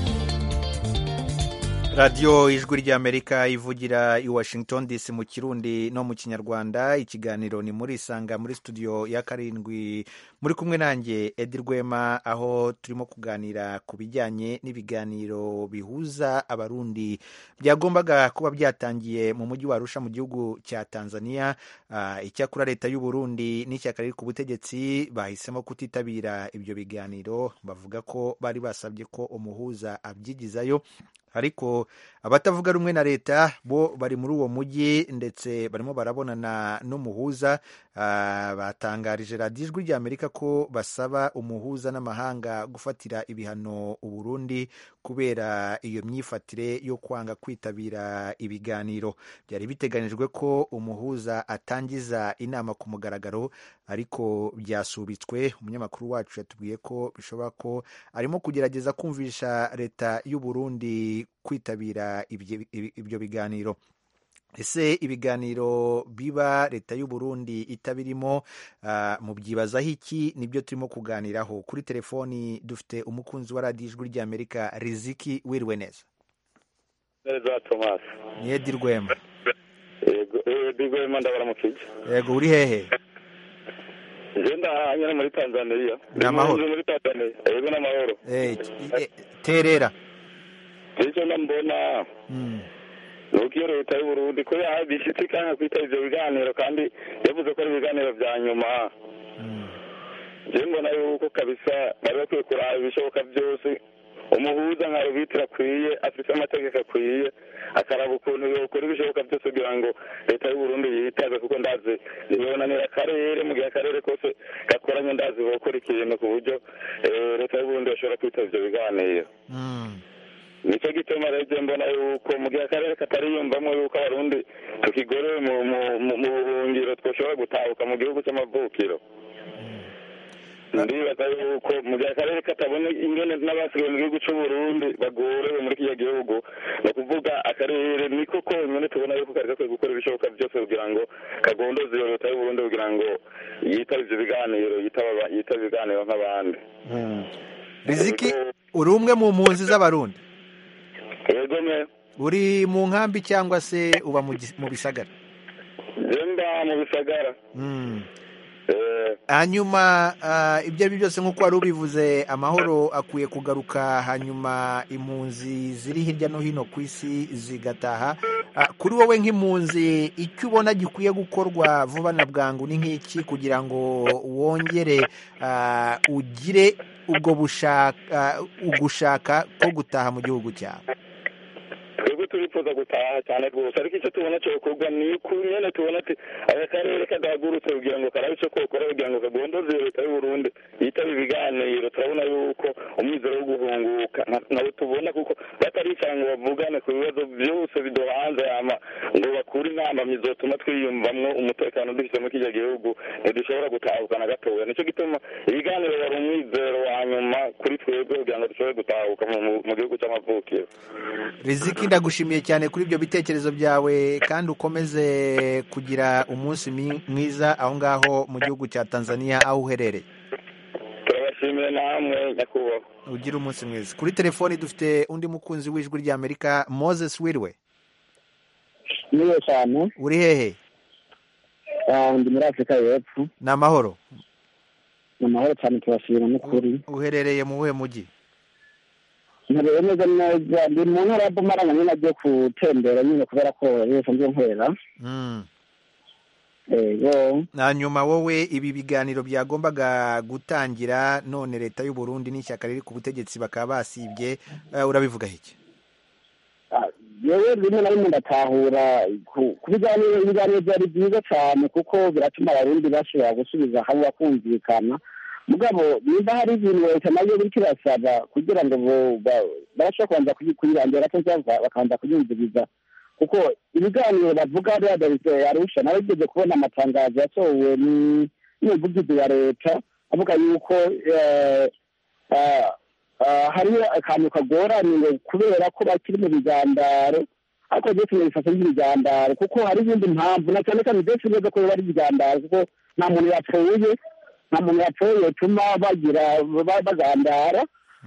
radiyo ijwi ry'amerika ivugira i washington dc mu kirundi no mu kinyarwanda ikiganiro ni muri isanga muri studio ya karindwi muri kumwe nanjye edi rwema aho turimo kuganira ku bijyanye n'ibiganiro bihuza abarundi byagombaga kuba byatangiye mu mujyi wa arusha mu gihugu cya tanzania uh, icyakora leta y'u burundi n'ishyaka riri ku butegetsi bahisemo kutitabira ibyo biganiro bavuga ko bari basabye ko umuhuza abyigizayo ariko abatavuga rumwe na leta bo bari muri uwo mujyi ndetse barimo barabonana n'umuhuza batangarije radiyo ijwi ry'amerika ko basaba umuhuza n'amahanga gufatira ibihano uburundi kubera iyo myifatire yo kwanga kwitabira ibiganiro byari biteganyijwe ko umuhuza atangiza inama ku mugaragaro ariko byasubitswe umunyamakuru wacu yatubwiye ko bishoboka ko arimo kugerageza kumvisha leta y'u Burundi kwitabira ibyo biganiro ese ibiganiro biba leta y'u Burundi itabirimo uh, mubyibazaho iki nibyo turimo kuganiraho kuri telefoni dufite umukunzi wa radiyo ijwi ry'amerika riziki wiriwe neza neza thomas ni edi rwema yego edi rwema ndabaramukije yego uri hehe ngenda nyine muri tanzania ni amahoro muri tanzania yego ni amahoro terera icyo mbona nuko iyo leta y'u Burundi ko bishyitse kandi kwitaba ibyo biganiro kandi yavuze ko ari ibiganiro bya nyuma njyewe mbona yuko kabisa bari bakwiye kuraba ibishoboka byose umuhuza nka rubitiro akwiye afite amategeko akwiye akaraba ukuntu yokora ibishoboka byose kugira ngo leta y'u Burundi yitaze kuko ndazi ntibonanira akarere mu gihe akarere kose gakoranye ndazi bokora ikintu ku buryo leta y'u Burundi bashobora kwitaba ibyo biganiro nicyo gituma rero mbona yuko mu gihe akarere katariyumvamo yuko abarundi tukigorewe mu mu- mu- mu buhungiro twashobora gutahuka mu gihugu cy'amavukiro ndibaza yuko mu gihe akarere katabona ingene n'abasigaye mu gihugu c'uburundi bagorewe muri kiriya gihugu ni ukuvuga akarere niko konyine tubona yuko kari gakwiye gukora ibishoboka byose kugira ngo kagondoze iyo leta y'uburundi kugira ngo yitabe ivyo biganiro yitaba yitabe ibiganiro nk'abandi riziki uri umwe mu mpunzi z'abarundi yego me uri mu nkambi cyangwa se uba mu gis- mu bisagara jemba mu bisagara Mm. hanyuma ah, ibyo ari byo byose nk'uko wari ubivuze amahoro akwiye kugaruka hanyuma impunzi ziri hirya no hino ku isi zigataha Ah, kuri wowe nk'impunzi icyo ubona gikwiye gukorwa vuba na bwangu ni nk'iki kugira ngo wongere ah, ugire ubwo bushaka ugushaka ko gutaha mu gihugu cyawe twebwe turifuza gutaha cyane rwose ariko icyo tubona cyokorwa ni uko nyine tubona ati aka karere kadahagurutse kugira ngo karabe icyo kokora kugira ngo kagondoze iyo leta y'uburundi yitaba ibiganiro turabona yuko umwizero wo guhunguka nta- nawe tubona kuko bataricara ngo bavugane ku bibazo byose biduhanze hama ngo bakure inama zotuma twiyumvamwo umutekano dufite muri kiriya gihugu ntidushobora gutahuka na gatoya nicyo gituma ibiganiro wari umwizero wa nyuma kuri twebwe kugira ngo dushobore gutahuka mu- mu- mu gihugu cy'amavukiro riziki ndagushimiye cyane kuri ibyo bitekerezo byawe kandi ukomeze kugira umunsi mi- mwiza aho ngaho mu gihugu cya tanzania aho uherereye turabashimiye namwe nyakubahwa ugire umunsi mwiza kuri telefoni dufite undi mukunzi w'ijwi ry'amerika moses wirwe niyo cyane uri hehe Ah, ndi muri afurika y'epfo ni amahoro ni amahoro cyane tubashima n'ukuri uherereye mu buhe mujyi nkareba neza neza ndi mu ntara ya bumaranga nyine agiye gutembera nyine kubera ko yose ngiye nkorera Mm. yego hanyuma wowe ibi biganiro byagombaga gutangira none leta y'u Burundi n'ishyaka riri ku butegetsi bakaba basibye eh, urabivugaho iki yewe rimwe na rimwe ndatahura ku ku biganiro ibiganiro byari byiza cyane kuko biratuma abarundi bashobora gusubiza hamwe bakumvikana mugabo niba hari ibintu leta nayo biriko irasaba kugira ngo bo- ba- babashe kubanza kuyi- kuyirandura gato cyangwa bakabanza kuyumviriza kuko ibiganiro bavuga bihagaritse arusha nawe ugeze kubona amatangazo yasohowe ni- n'umuvugizi wa leta avuga yuko eh, ah, ah, hariho akantu kagoranye ngo kubera ko bakiri mu bigandaro ariko byose bifashe nk'ibigandaro kuko hari izindi mpamvu na cyane cyane byose neza ko biba ari ibigandaro kuko nta muntu yapfuye nta muntu yapfuye yatuma bagira ba- bagandara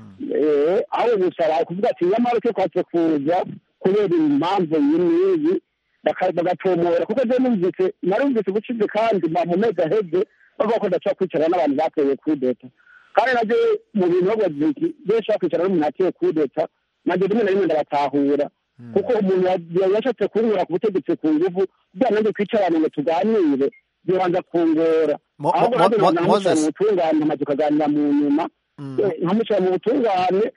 Eh, aho gusaba kuvuga ati nyamara cyo kwatse kuza kubera impamvu iyi n'iyi baka- bagatomora kuko je numvise narumvise ubucize kandi ma- mu mezi aheze bavuga ko ndashobora kwicara n'abantu bateye kudeta kandi nabyo mu bintu bavuga ati benshi bakwicara n'umuntu ateye kudeta nabyo rimwe na rimwe ndabatahura kuko umuntu ya- yashatse kunkura ku butegetsi ku nguvu kugira nanjye twicarane ngo tuganire bibanza kungora Mo- ahubwo Mo- nanjye Mo- namucara Moses. mu butungane amaze tukaganira mu nyuma Eh, nkamucara mu butungane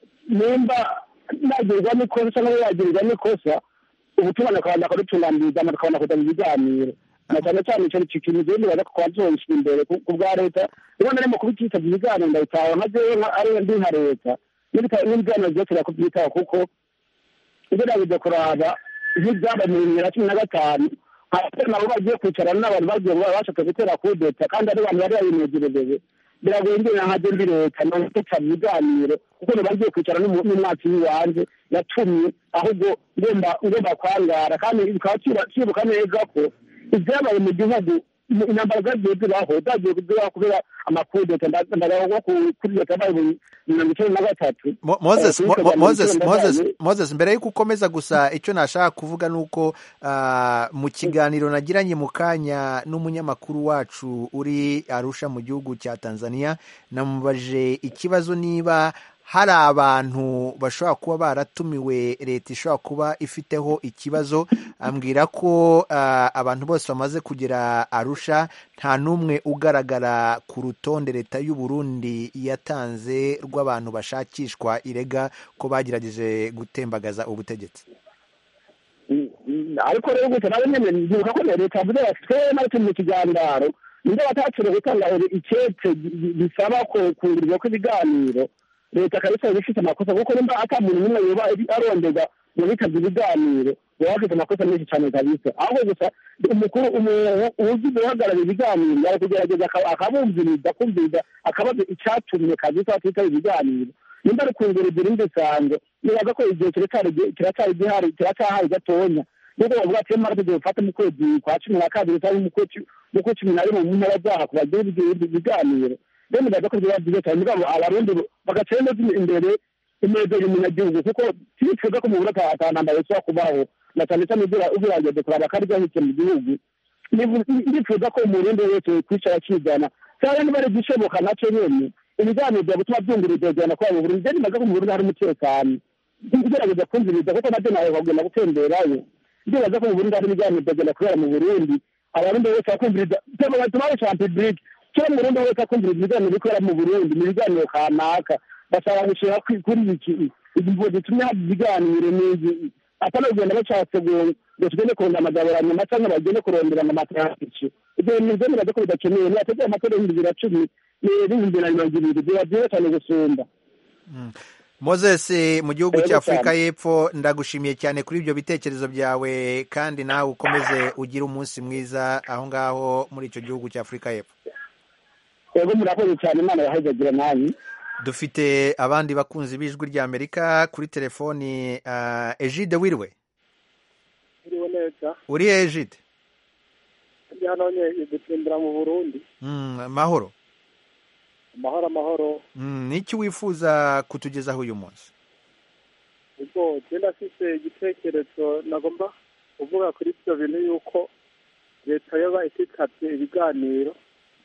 nimba nagirirwa n'ikosa cyangwa yagirirwa n'ikosa ubutungane akabanza akadutunganiriza tukabona kujya mu biganiro na cyane cyane icyo icyo kintu rero nibaza ko twazoshira imbere ku ku bwa leta rimwe na rimwe kubititabye ibiganiro ndabitaha nka jewe nka- ariyo ndi nka leta n'ibita- n'ibiganiro byose birakubyitaho kuko ugerageje kuraba nk'ibyabaye mu bibiri na cumi na gatanu hasi nabo bagiye kwicarana n'abantu bagiye ngo bashatse gutera kudeta kandi ari abantu bari babinegereje biragoye ngena nka ndi leta nawe tutaba ibiganiro kuko ntibagiye kwicara n'umu- n'umwatsi w'iwanjye yatumye ahubwo ngomba ngomba kwangara kandi bikaba kiba- kibuka neza ko ibyabaye mu gihugu mu- intambara zagiye zibaho zagiye zibaho kubera amakudeta ndagaho kuri leta yabaye mu mirongo icyenda na gatatu Mo- Moses, Eh, Mo- kuri Mo- leta Moses, mirongo icyenda na Moses, kane, Moses, mbere y'uko ukomeza gusa icyo nashaka kuvuga ni uko ah, mu kiganiro nagiranye mu kanya n'umunyamakuru wacu uri Arusha mu gihugu cya Tanzania namubajije ikibazo niba hari abantu bashobora kuba baratumiwe leta ishobora kuba ifiteho ikibazo ambwira ko ah, abantu bose bamaze kugera Arusha nta n'umwe ugaragara ku rutonde leta y'u Burundi yatanze rw'abantu bashakishwa irega ko bagerageje gutembagaza ubutegetsi ariko rero gusa nawe nyene ndibuka ko na leta yavuze bati twebwe nawe turi mu kiganiro nibyo batacire gutanga icete gisaba ko kungurirwa kw'ibiganiro leta kabisa iba ifite amakosa kuko nimba ata muntu n'umwe yoba arondega mu bitabye ibiganiro baba bafite amakosa menshi cyane kabisa ahubwo gusa umukuru uzi guhagarara ibiganiro yari kugerageza akabumviriza akumviriza akabaza icyatumye kabisa batitaba ibiganiro nimba ari kungereza irindi sango nibaza ko igihe kiracyari gihari kiracyahari gatonya nubwo bavuga ati mara tugiye gufata mu kwezi kwa cumi na kabiri cyangwa mu kwe cumi na rimwe mu ntara zaha ku bagira ibiganiro rero nibaza ko biba byiza cyane mugabo abarundi bagaca neza imbere inezero umunyagihugu kuko twifuza ko mu buryo atanambara yose kubaho na cyane cyane ugerageje kuraba ko aribyo ahitse mu gihugu ndifuza ko umurundi wese kwicara akigana cyangwa niba ari igishoboka nacyo nyene ibiganiro bya gutuma byumviriza byana kuba mu burundi je nibaza ko mu burundi hari umutekano ugerageza kumviriza kuko nabyo nawe kugenda gutemberayo ndibaza ko mu burundi hari ibiganiro byagenda kubera mu burundi abarundi bose bakumviriza tubaye ca public cyo mu burundi wese akumviriza ibiganiro bikorera mu burundi mu biganiro kanaka bashaka gushira kuri iki imvugo zitumye haba ibiganiro n'izi atari kugenda bacatse ngo tugende kurondera amagabura nyuma cyangwa bagende kurondera amamatarakici ibyo bintu byo nibaza ko bidakenewe nibategeye amatora y'ibihumbi bibiri na cumi n'ibihumbi na mirongo ibiri biba byiza cyane gusumba moses mu gihugu cya afurika y'epfo ndagushimiye cyane kuri ibyo bitekerezo byawe kandi nawe ukomeze ugire umunsi mwiza aho ngaho muri icyo gihugu cya afurika y'epfo yego murakoze cyane imana yahazagira nanyu dufite abandi bakunzi b'ijwi ry'amerika kuri telefoni ejide wiriwe iriwe neza uri ejide ndi hano nye gutsimbura mu burundi amahoro amahoro amahoro n'iki wifuza kutugezaho uyu munsi ubwo genda afite igitekerezo nagomba kuvuga kuri ibyo bintu yuko leta yoba ititabye ibiganiro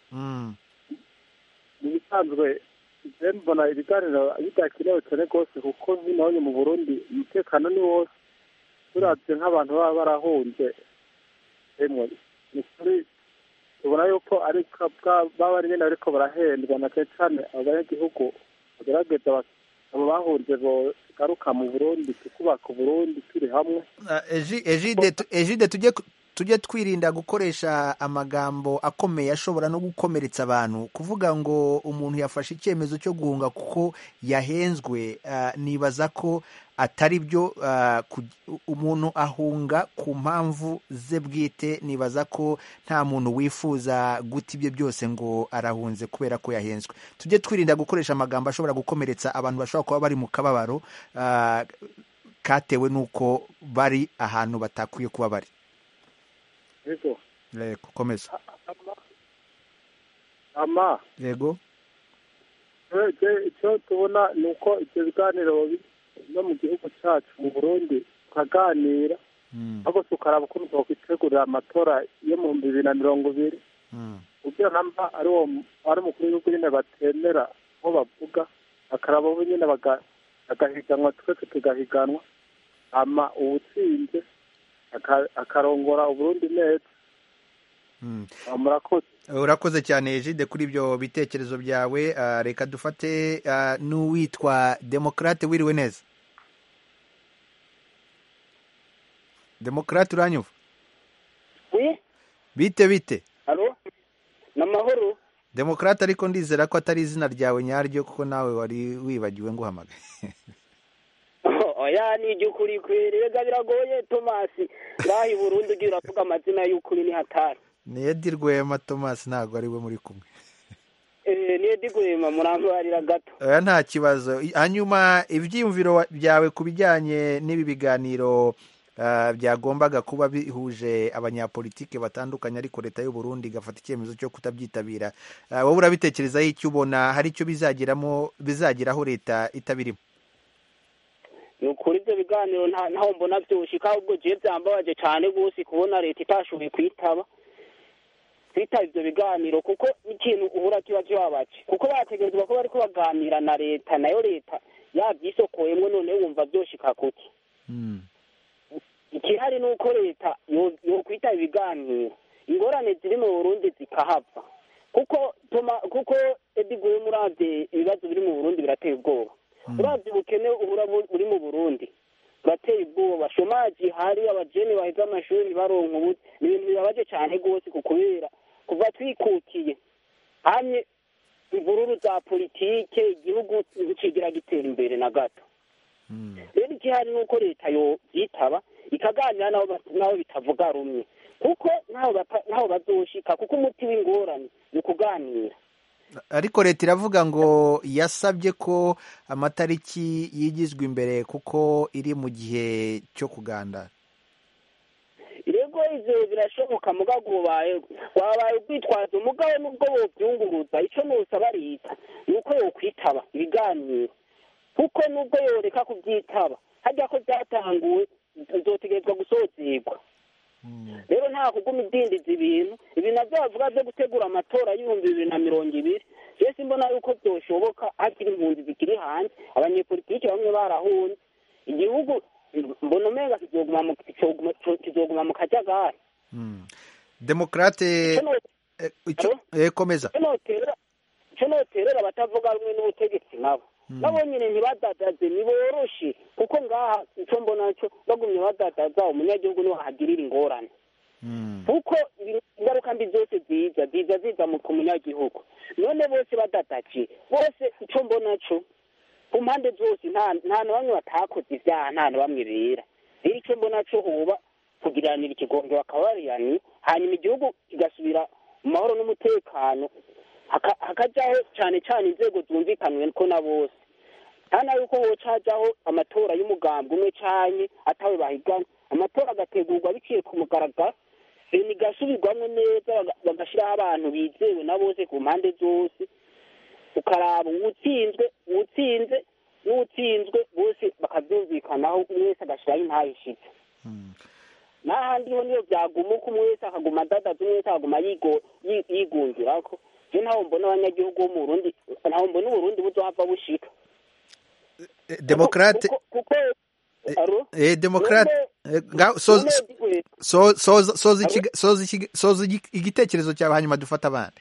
mu bisanzwe mbona ibiganiro bidakenewe cyane rwose kuko nk'ino mu burundi umutekano ni wose turabye nk'abantu baba barahunze emwe ni kuri tubona yuko baba ari nyine ariko barahendwa na cyane cyane abanyagihugu bagerageza abo bahunze bogaruka mu burundi tukubaka uburundi turi hamwe ejide tujye tujye twirinda gukoresha amagambo akomeye ashobora no gukomeretsa abantu kuvuga ngo umuntu yafashe icyemezo cyo guhunga kuko yahenzwe nibaza ko atari byo umuntu ahunga ku mpamvu ze bwite nibaza ko nta muntu wifuza guta ibyo byose ngo arahunze kubera ko yahenzwe tujye twirinda gukoresha amagambo ashobora gukomeretsa abantu bashobora kuba bari mu kababaro katewe n'uko bari ahantu batakwiye kuba bari yego yego komeza ama yego icyo tubona ni uko ibyo biganiro no mu gihugu cyacu mu burundi tukaganira ahubwo tukaraba ukuntu twakwitegurira amatora yo mu bihumbi bibiri na mirongo ibiri kugira namba ari uwo ari umukuru w'igihugu nyine batemera aho bavuga bakaraba bo nyine bagahiganwa twese tugahiganwa ama uwutsinze akarongora uburundi neza murakoze urakoze cyane ejide kuri ibyo bitekerezo byawe reka dufate n'uwitwa demokarate wiriwe neza demokarate uranyumva bite bite ni amahoro demokarate ariko ndizera ko atari izina ryawe nyaryo kuko nawe wari wibagiwe nguhamagaye oya ni iby'ukuri kweri rega biragoye tomasi ngaho i burundi ugiye uravuga amazina y'ukuri ni hatari ni edi rwema tomasi ntabwo ari we muri kumwe ni edi rwema murambarira gato oya nta kibazo hanyuma ibyiyumviro byawe ku bijyanye n'ibi biganiro byagombaga kuba bihuje abanyapolitike batandukanye ariko leta y'u Burundi igafata icyemezo cyo kutabyitabira wowe urabitekerezaho icyo ubona hari icyo bizageramo bizageraho leta itabirimo ni ukuri ibyo biganiro ntaho mbona byushika ahubwo jiye byambabaje cyane rwose kubona leta itashoboye kwitaba kwitaba ibyo biganiro kuko ikintu uhura kiba kibabaje kuko bategerezwa ko bari baganira na leta nayo leta yabyisokoyemo none wumva byoshika kuki ikihari ni uko leta yokwitaba ibiganiro ingorane ziri mu burundi zikahava kuko kuko ediguye murabye ibibazo biri mu burundi birateye ubwoba urabye ubukene ubura buri mu burundi burateye ubwoba shomaji hari abajene baheze amashuri baronka ubu ni ibintu bibabaje cyane rwose ku kubera kuva twikukiye hamwe imvururu za politike igihugu ntikigira gitera imbere na gato rero igihari ni uko leta yobyitaba ikaganira n'abo ba- n'abo bitavuga rumwe kuko ntaho bapa- ntaho bazoshika kuko umuti w'ingorane ni ukuganira ariko leta iravuga ngo yasabye ko amatariki yigizwa imbere kuko iri mu gihe cyo kugandara rego ivyo birashoboka mugabo ubaye wabaye ubwitwazo mugabo nubwo bovyunguruza ico nosaba leta ni uko yokwitaba ibiganiro kuko nubwo yoreka kuvyitaba harya ko vyatanguwe bizotegerezwa gusozerwa rero nta kuguma idindiza ibintu ibi navyo bavuga vyo gutegura amatora y'ibihumbi bibiri na mirongo ibiri je simbona yuko vyoshoboka hakiri impunzi zikiri hanze abanyepolitike bamwe barahunze igihugu mbona umenga kizoguma mu kizoguma kizoguma mu kajagari demokrate Ico no- eh, icyo eh, komeza ico noterera ico noterera abatavuga rumwe n'ubutegetsi nabo nabo nyene ntibadadaze niboroshe kuko ngaha ico mbona co bagumye badadaza umunyagihugu niwe ahagirira ingorane kuko ibi- ingaruka mbi zose ziza ziza ziza mu ku munyagihugu none bose badadaje bose ico mbona co ku mpande zose nta nta na bamwe batakoze ivyaha nta na bamwe bera rero ico mbona co hoba kugiranira ikigongo bakabariyani hanyuma igihugu kigasubira mu mahoro n'umutekano haka- hakajaho cane cane inzego zumvikanwe ko na bose hana yuko hoca hajaho amatora y'umugambi umwe canke atawe bahigana amatora agategurwa biciye ku mugaragaro bene igasubirwamwo neza baga- bagashiraho abantu bizewe na bose ku mpande zose ukaraba uwutsinzwe uwutsinze n'uwutsinzwe bose bakavyumvikanaho umwe wese agashiraho intayishitse n'ahandi ho niyo vyaguma uko umwe wese akaguma adadaza umwe wese akaguma yigo- yi- yigungirako je ntaho mbona abanyagihugu bo mu burundi ntaho mbona uburundi buzohava bushika Eh, demokrate kuko kuko aro eh, demokrate eh, nga- soza none digwe so- soza soza ikiga- soza ikiga- soza igi- igitekerezo cyawe hanyuma dufata abandi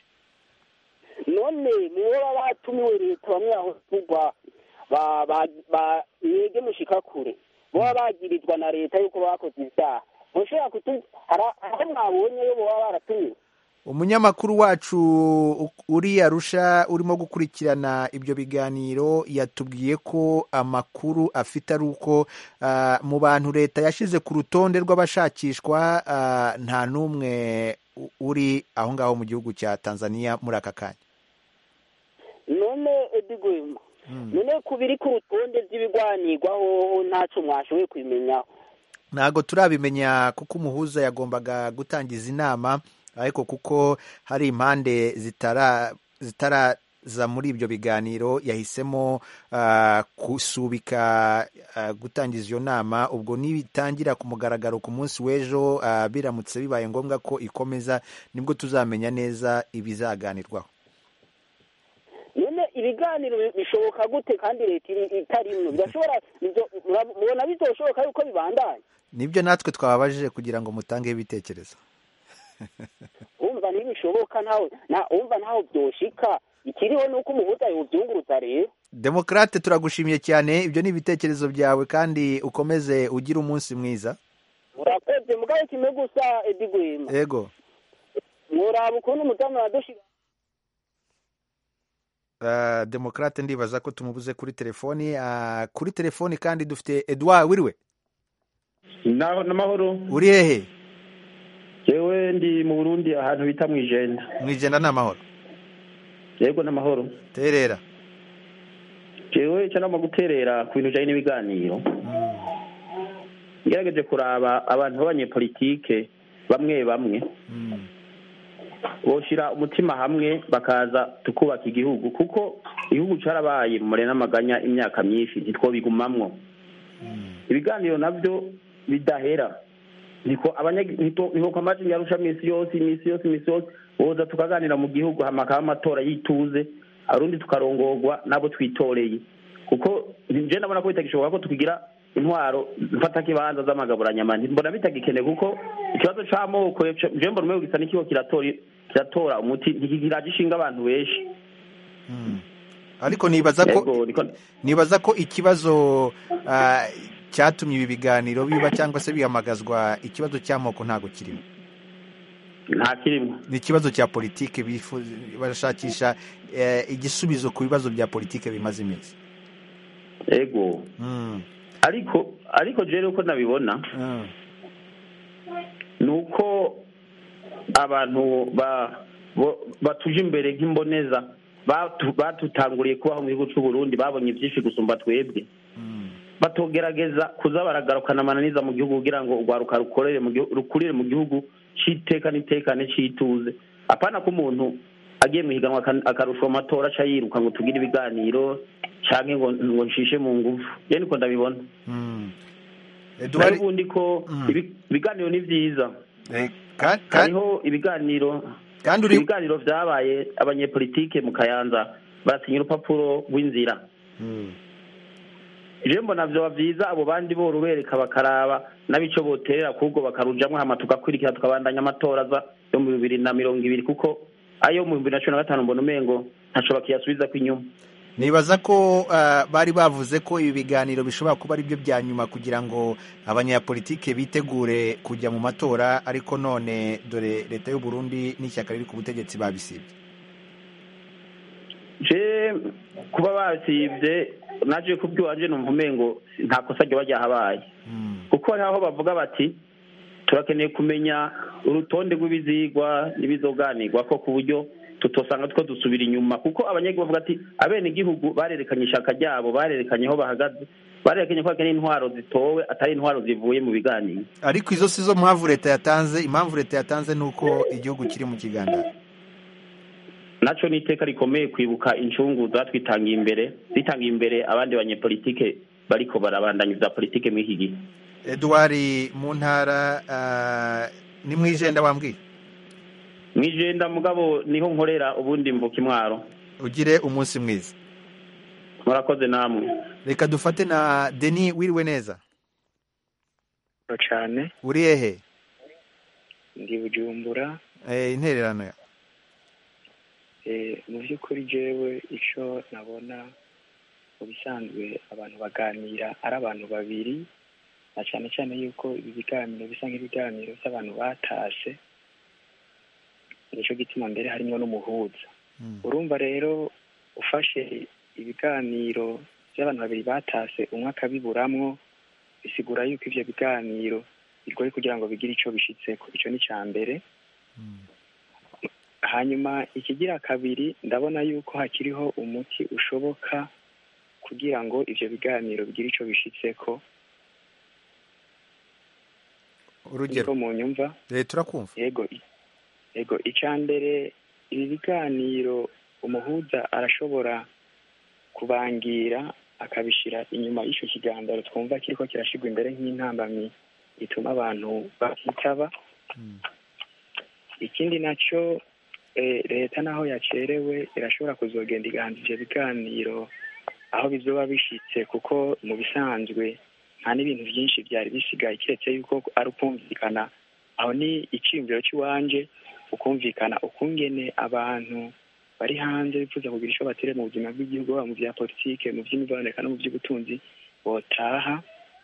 none mubo baba batumiwe leta bamwe aho tugwa ba ba ba mwege mushika kure boba bagirizwa na leta yuko bakoze ivyaha mushobora kutu hari- aho mwabonyeyo boba baratumiwe umunyamakuru wacu u- uri arusha urimo gukurikirana ibyo biganiro yatubwiye ko amakuru afite ari uko ah, mu bantu leta yashyize ku rutonde rw'abashakishwa ah, nta n'umwe u- uri aho ngaho mu gihugu cya tanzania muri aka kanya none edigwema none ku biri ku rutonde vy'ibigwanirwaho ntaco mwashoboye kubimenyaho ntabwo turabimenya kuko umuhuza yagombaga gutangiza inama ariko kuko hari impande zitara zitaraza muri ibyo biganiro yahisemo ah, gusubika ah, gutangiza iyo nama ubwo nibitangira ku mugaragaro ku munsi w'ejo ah, biramutse bibaye ngombwa ko ikomeza nibwo tuzamenya neza ibizaganirwaho none ibiganiro bi- bishoboka gute kandi leta iri- itarimwo birashobora bizo- mura- mubona bizoshoboka yuko bibandanya nibyo natwe twababajije kugira ngo mutangeho ibitekerezo wumva ntibishoboka ntaho na wumva ntaho vyoshika ikiriho nuko umuhuza yovyunguruza rero demokrate turagushimiye cyane ibyo ni ibitekerezo byawe kandi ukomeze ugire umunsi mwiza urakoze mugabe kimwe gusa edigwema yego mworaba ukuntu umudamu yadushira Uh, demokrate ndibaza ko tumubuze kuri telefoni uh, kuri telefoni kandi dufite edouard wiriwe naho n'amahoro uri hehe yewe ndi mu burundi ahantu bita mu ijenda mu ijenda ni amahoro yego n'amahoro terera jewe icyo nama guterera ku bintu bijanye n'ibiganiro ngerageje kuraba abantu b'abanyepolitike bamwe bamwe boshira umutima hamwe bakaza tukubaka igihugu kuko igihugu carabaye mu mure n'amaganya imyaka myinshi ntitwobigumamwo ibiganiro navyo bidahera niko abanyagi- niko niko kwa maji yarusha misi yose imisi yose imisi yose boza tukaganira mu gihugu hamakaba amatora yituze arundi tukarongorwa nabo twitoreye kuko nje ndabona ko bitagishoboka ko tukigira intwaro mfata kibanza z'amagaburanyama mbona bitagikene kuko ikibazo c'amoko je mbona umwe gisa n'ikigo kiratora kiratora umuti ntikiraje ishinga abantu benshi ariko nibaza ko Yego, niko- nibaza ko ikibazo uh, cyatumye ibi biganiro biba cyangwa se bihamagazwa ikibazo cy'amoko ntabwo kirimo nta kirimo ni ikibazo cya politike bifu- barashakisha eh, igisubizo ku bibazo bya politike bimaze iminsi ego ariko ariko jewe uko nabibona ni uko abantu ba bo- batuje imbere nk'imboneza batu- batutanguriye kubaho mu gihugu cy'u Burundi babonye byinshi gusumba twebwe batogerageza kuza baragarukana amananiza mu gihugu kugira ngo urwaruka rukorere mu gihugu rukurire mu gihugu c'iteka n'itekane c'ituze apana ko umuntu agiye mu higanwa aka- akarusha mu matora aca yiruka ngo tugire ibiganiro canke ngo ngo nshishe mu nguvu je niko ndabibona nayo ubundi ko ibi- ibiganiro ni vyiza hariho ibiganiro ibiganiro vyabaye abanyepolitike mu kayanza barasinya urupapuro rw'inzira je mbona vyoba vyiza abo bandi borubereka bakaraba n'abico boterera kubwo bakarujamwo hama tugakurikira tukabandanya amatora aza yo mu bibiri na mirongo ibiri kuko ayo mu bibiri na cumi na gatanu mbona umengo ntaco bakiyasubizako inyuma nibaza ko ah, bari bavuze ko ibi biganiro bishobora kuba ari byo bya nyuma kugira ngo abanyapolitike bitegure kujya mu matora ariko none dore leta y'u Burundi n'ishyaka riri ku butegetsi babisibye je kuba basivye naje kubwiwanje numva umengo nta kosa ryoba ryahabaye kuko hariho aho bavuga bati turakeneye kumenya urutonde rw'ibizigwa n'ibizoganirwa ko ku buryo tutosanga two dusubira inyuma kuko abanyagihugu bavuga ati abene igihugu barerekanye ishaka ryabo barerekanye aho bahagaze barerekanye ko hakeneye intwaro zitowe atari intwaro zivuye mu biganiro ariko izo si zo mpamvu leta yatanze impamvu leta yatanze ni uko igihugu kiri mu kiganiro naco ni iteka rikomeye kwibuka incungu zatwitangiye imbere zitangiye imbere abandi banyepolitike bariko barabandanya ivya politike muri iki gihe Edouard mu ntara ah, ni mu ijenda wambwiye mwijenda mugabo niho nkorera ubundi mvuka imwaro ugire umunsi mwiza murakoze namwe reka dufate na Denis wiriwe neza cyane uri hehe ndi bujumbura Eh, intererano ya Eh, mu by'ukuri jewe icyo nabona mu bisanzwe abantu baganira ari abantu babiri na cyane cyane yuko ibi biganiro bisa nk'ibiganiro by'abantu batashe nicyo gituma mbere harimo n'umuhuza urumva rero ufashe ibiganiro by'abantu babiri batase umwe akabiburamwo bisigura yuko ivyo biganiro bigoye kugira ngo bigire ico bishitseko ico ni ca mbere hanyuma ikigira kabiri ndabona yuko hakiriho umuti ushoboka kugira ngo ivyo biganiro bigire ico bishitseko urugero niko mu nyumva Eh, turakumva yego i- yego icya mbere ibi biganiro umuhuza arashobora kubangira akabishyira inyuma y'icyo kiganiro twumva kiriko kirashyirwa imbere nk'intambamyi ituma abantu bakitaba ikindi nacyo eh, leta naho yacerewe irashobora kuzogenda igahanza ivyo biganiro aho bizoba bishitse kuko mu bisanzwe nta n'ibintu byinshi byari bisigaye kiretse yuko ari ukumvikana aho ni iciyumviro cy'iwanje ukumvikana ukungene abantu bari hanze bifuza kugira icyo batere mu buzima bw'igihugu haba mu bya politike mu by'imiboneka no mu by'ubutunzi botaha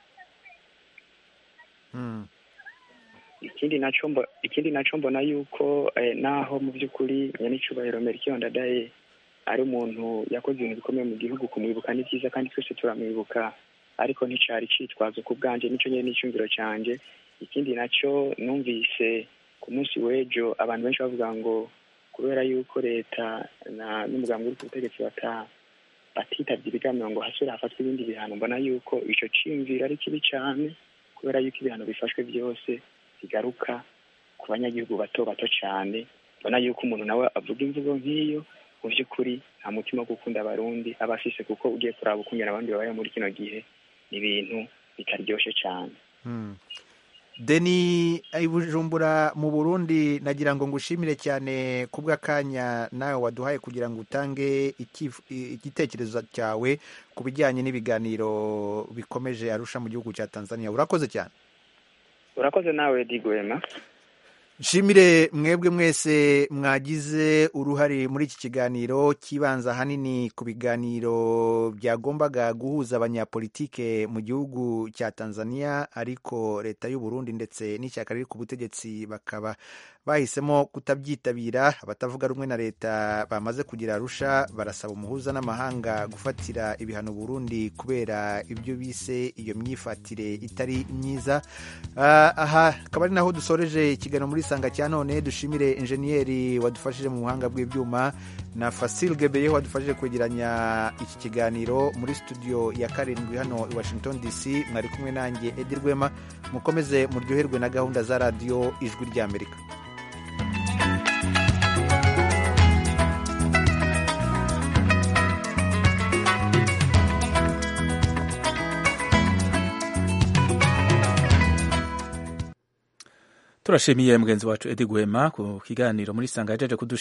ikindi naco mbo- ikindi naco mbona yuko eh, naho mu by'ukuri nyenicubahiro Melchior Ndadaye ari umuntu yakoze ibintu bikomeye mu gihugu kumwibuka ni byiza kandi twese turamwibuka ariko nticari citwazo ku bwanje nico nyene n'icyumviro canje ikindi naco numvise ku munsi w'ejo abantu benshi bavuga ngo kubera yuko leta na n'umugambi uri ku butegetsi bata batitavye ibiganiro ngo hasubire hafatwe ibindi bihano mbona yuko ico ciyumviro ari kibi cane kubera yuko ibihano bifashwe byose bigaruka ku banyagihugu bato bato cane mbona yuko umuntu nawe avuga imvugo nk'iyo mu by'ukuri nta mutima wo gukunda abarundi aba afise kuko ugiye kuraba ukungena abandi babayeho muri kino gihe ni ibintu bitaryoshe cane Hmm. Deni i Bujumbura mu Burundi nagira ngo ngushimire cyane ku bw'akanya nawe waduhaye kugira ngo utange ikif- i- igitekerezo cyawe ku bijyanye n'ibiganiro bikomeje arusha mu gihugu cya Tanzania urakoze cyane urakoze nawe digwema nshimire mwebwe mwese mwagize uruhare muri iki kiganiro kibanza ahanini ku biganiro byagombaga guhuza abanyapolitike mu gihugu cya tanzania ariko leta y'u Burundi ndetse n'ishyaka riri ku butegetsi bakaba bahisemo kutabyitabira abatavuga rumwe na leta bamaze kugira arusha barasaba umuhuza n'amahanga gufatira ibihano Burundi kubera ibyo bise iyo myifatire itari myiza aha akaba ari naho dusoreje ikiganiro muri sanga cya none dushimire injeniyeri wadufashije mu buhanga bw'ibyuma na Fasil Gebeye wadufashije kwegeranya iki kiganiro muri studio ya karindwi hano i Washington DC mwari kumwe nanjye Edi Rwema mukomeze muryoherwe na gahunda za radiyo ijwi ry'Amerika turashimiye mugenzi wacu Edi Gwema ku kiganiro muri sanga yajeje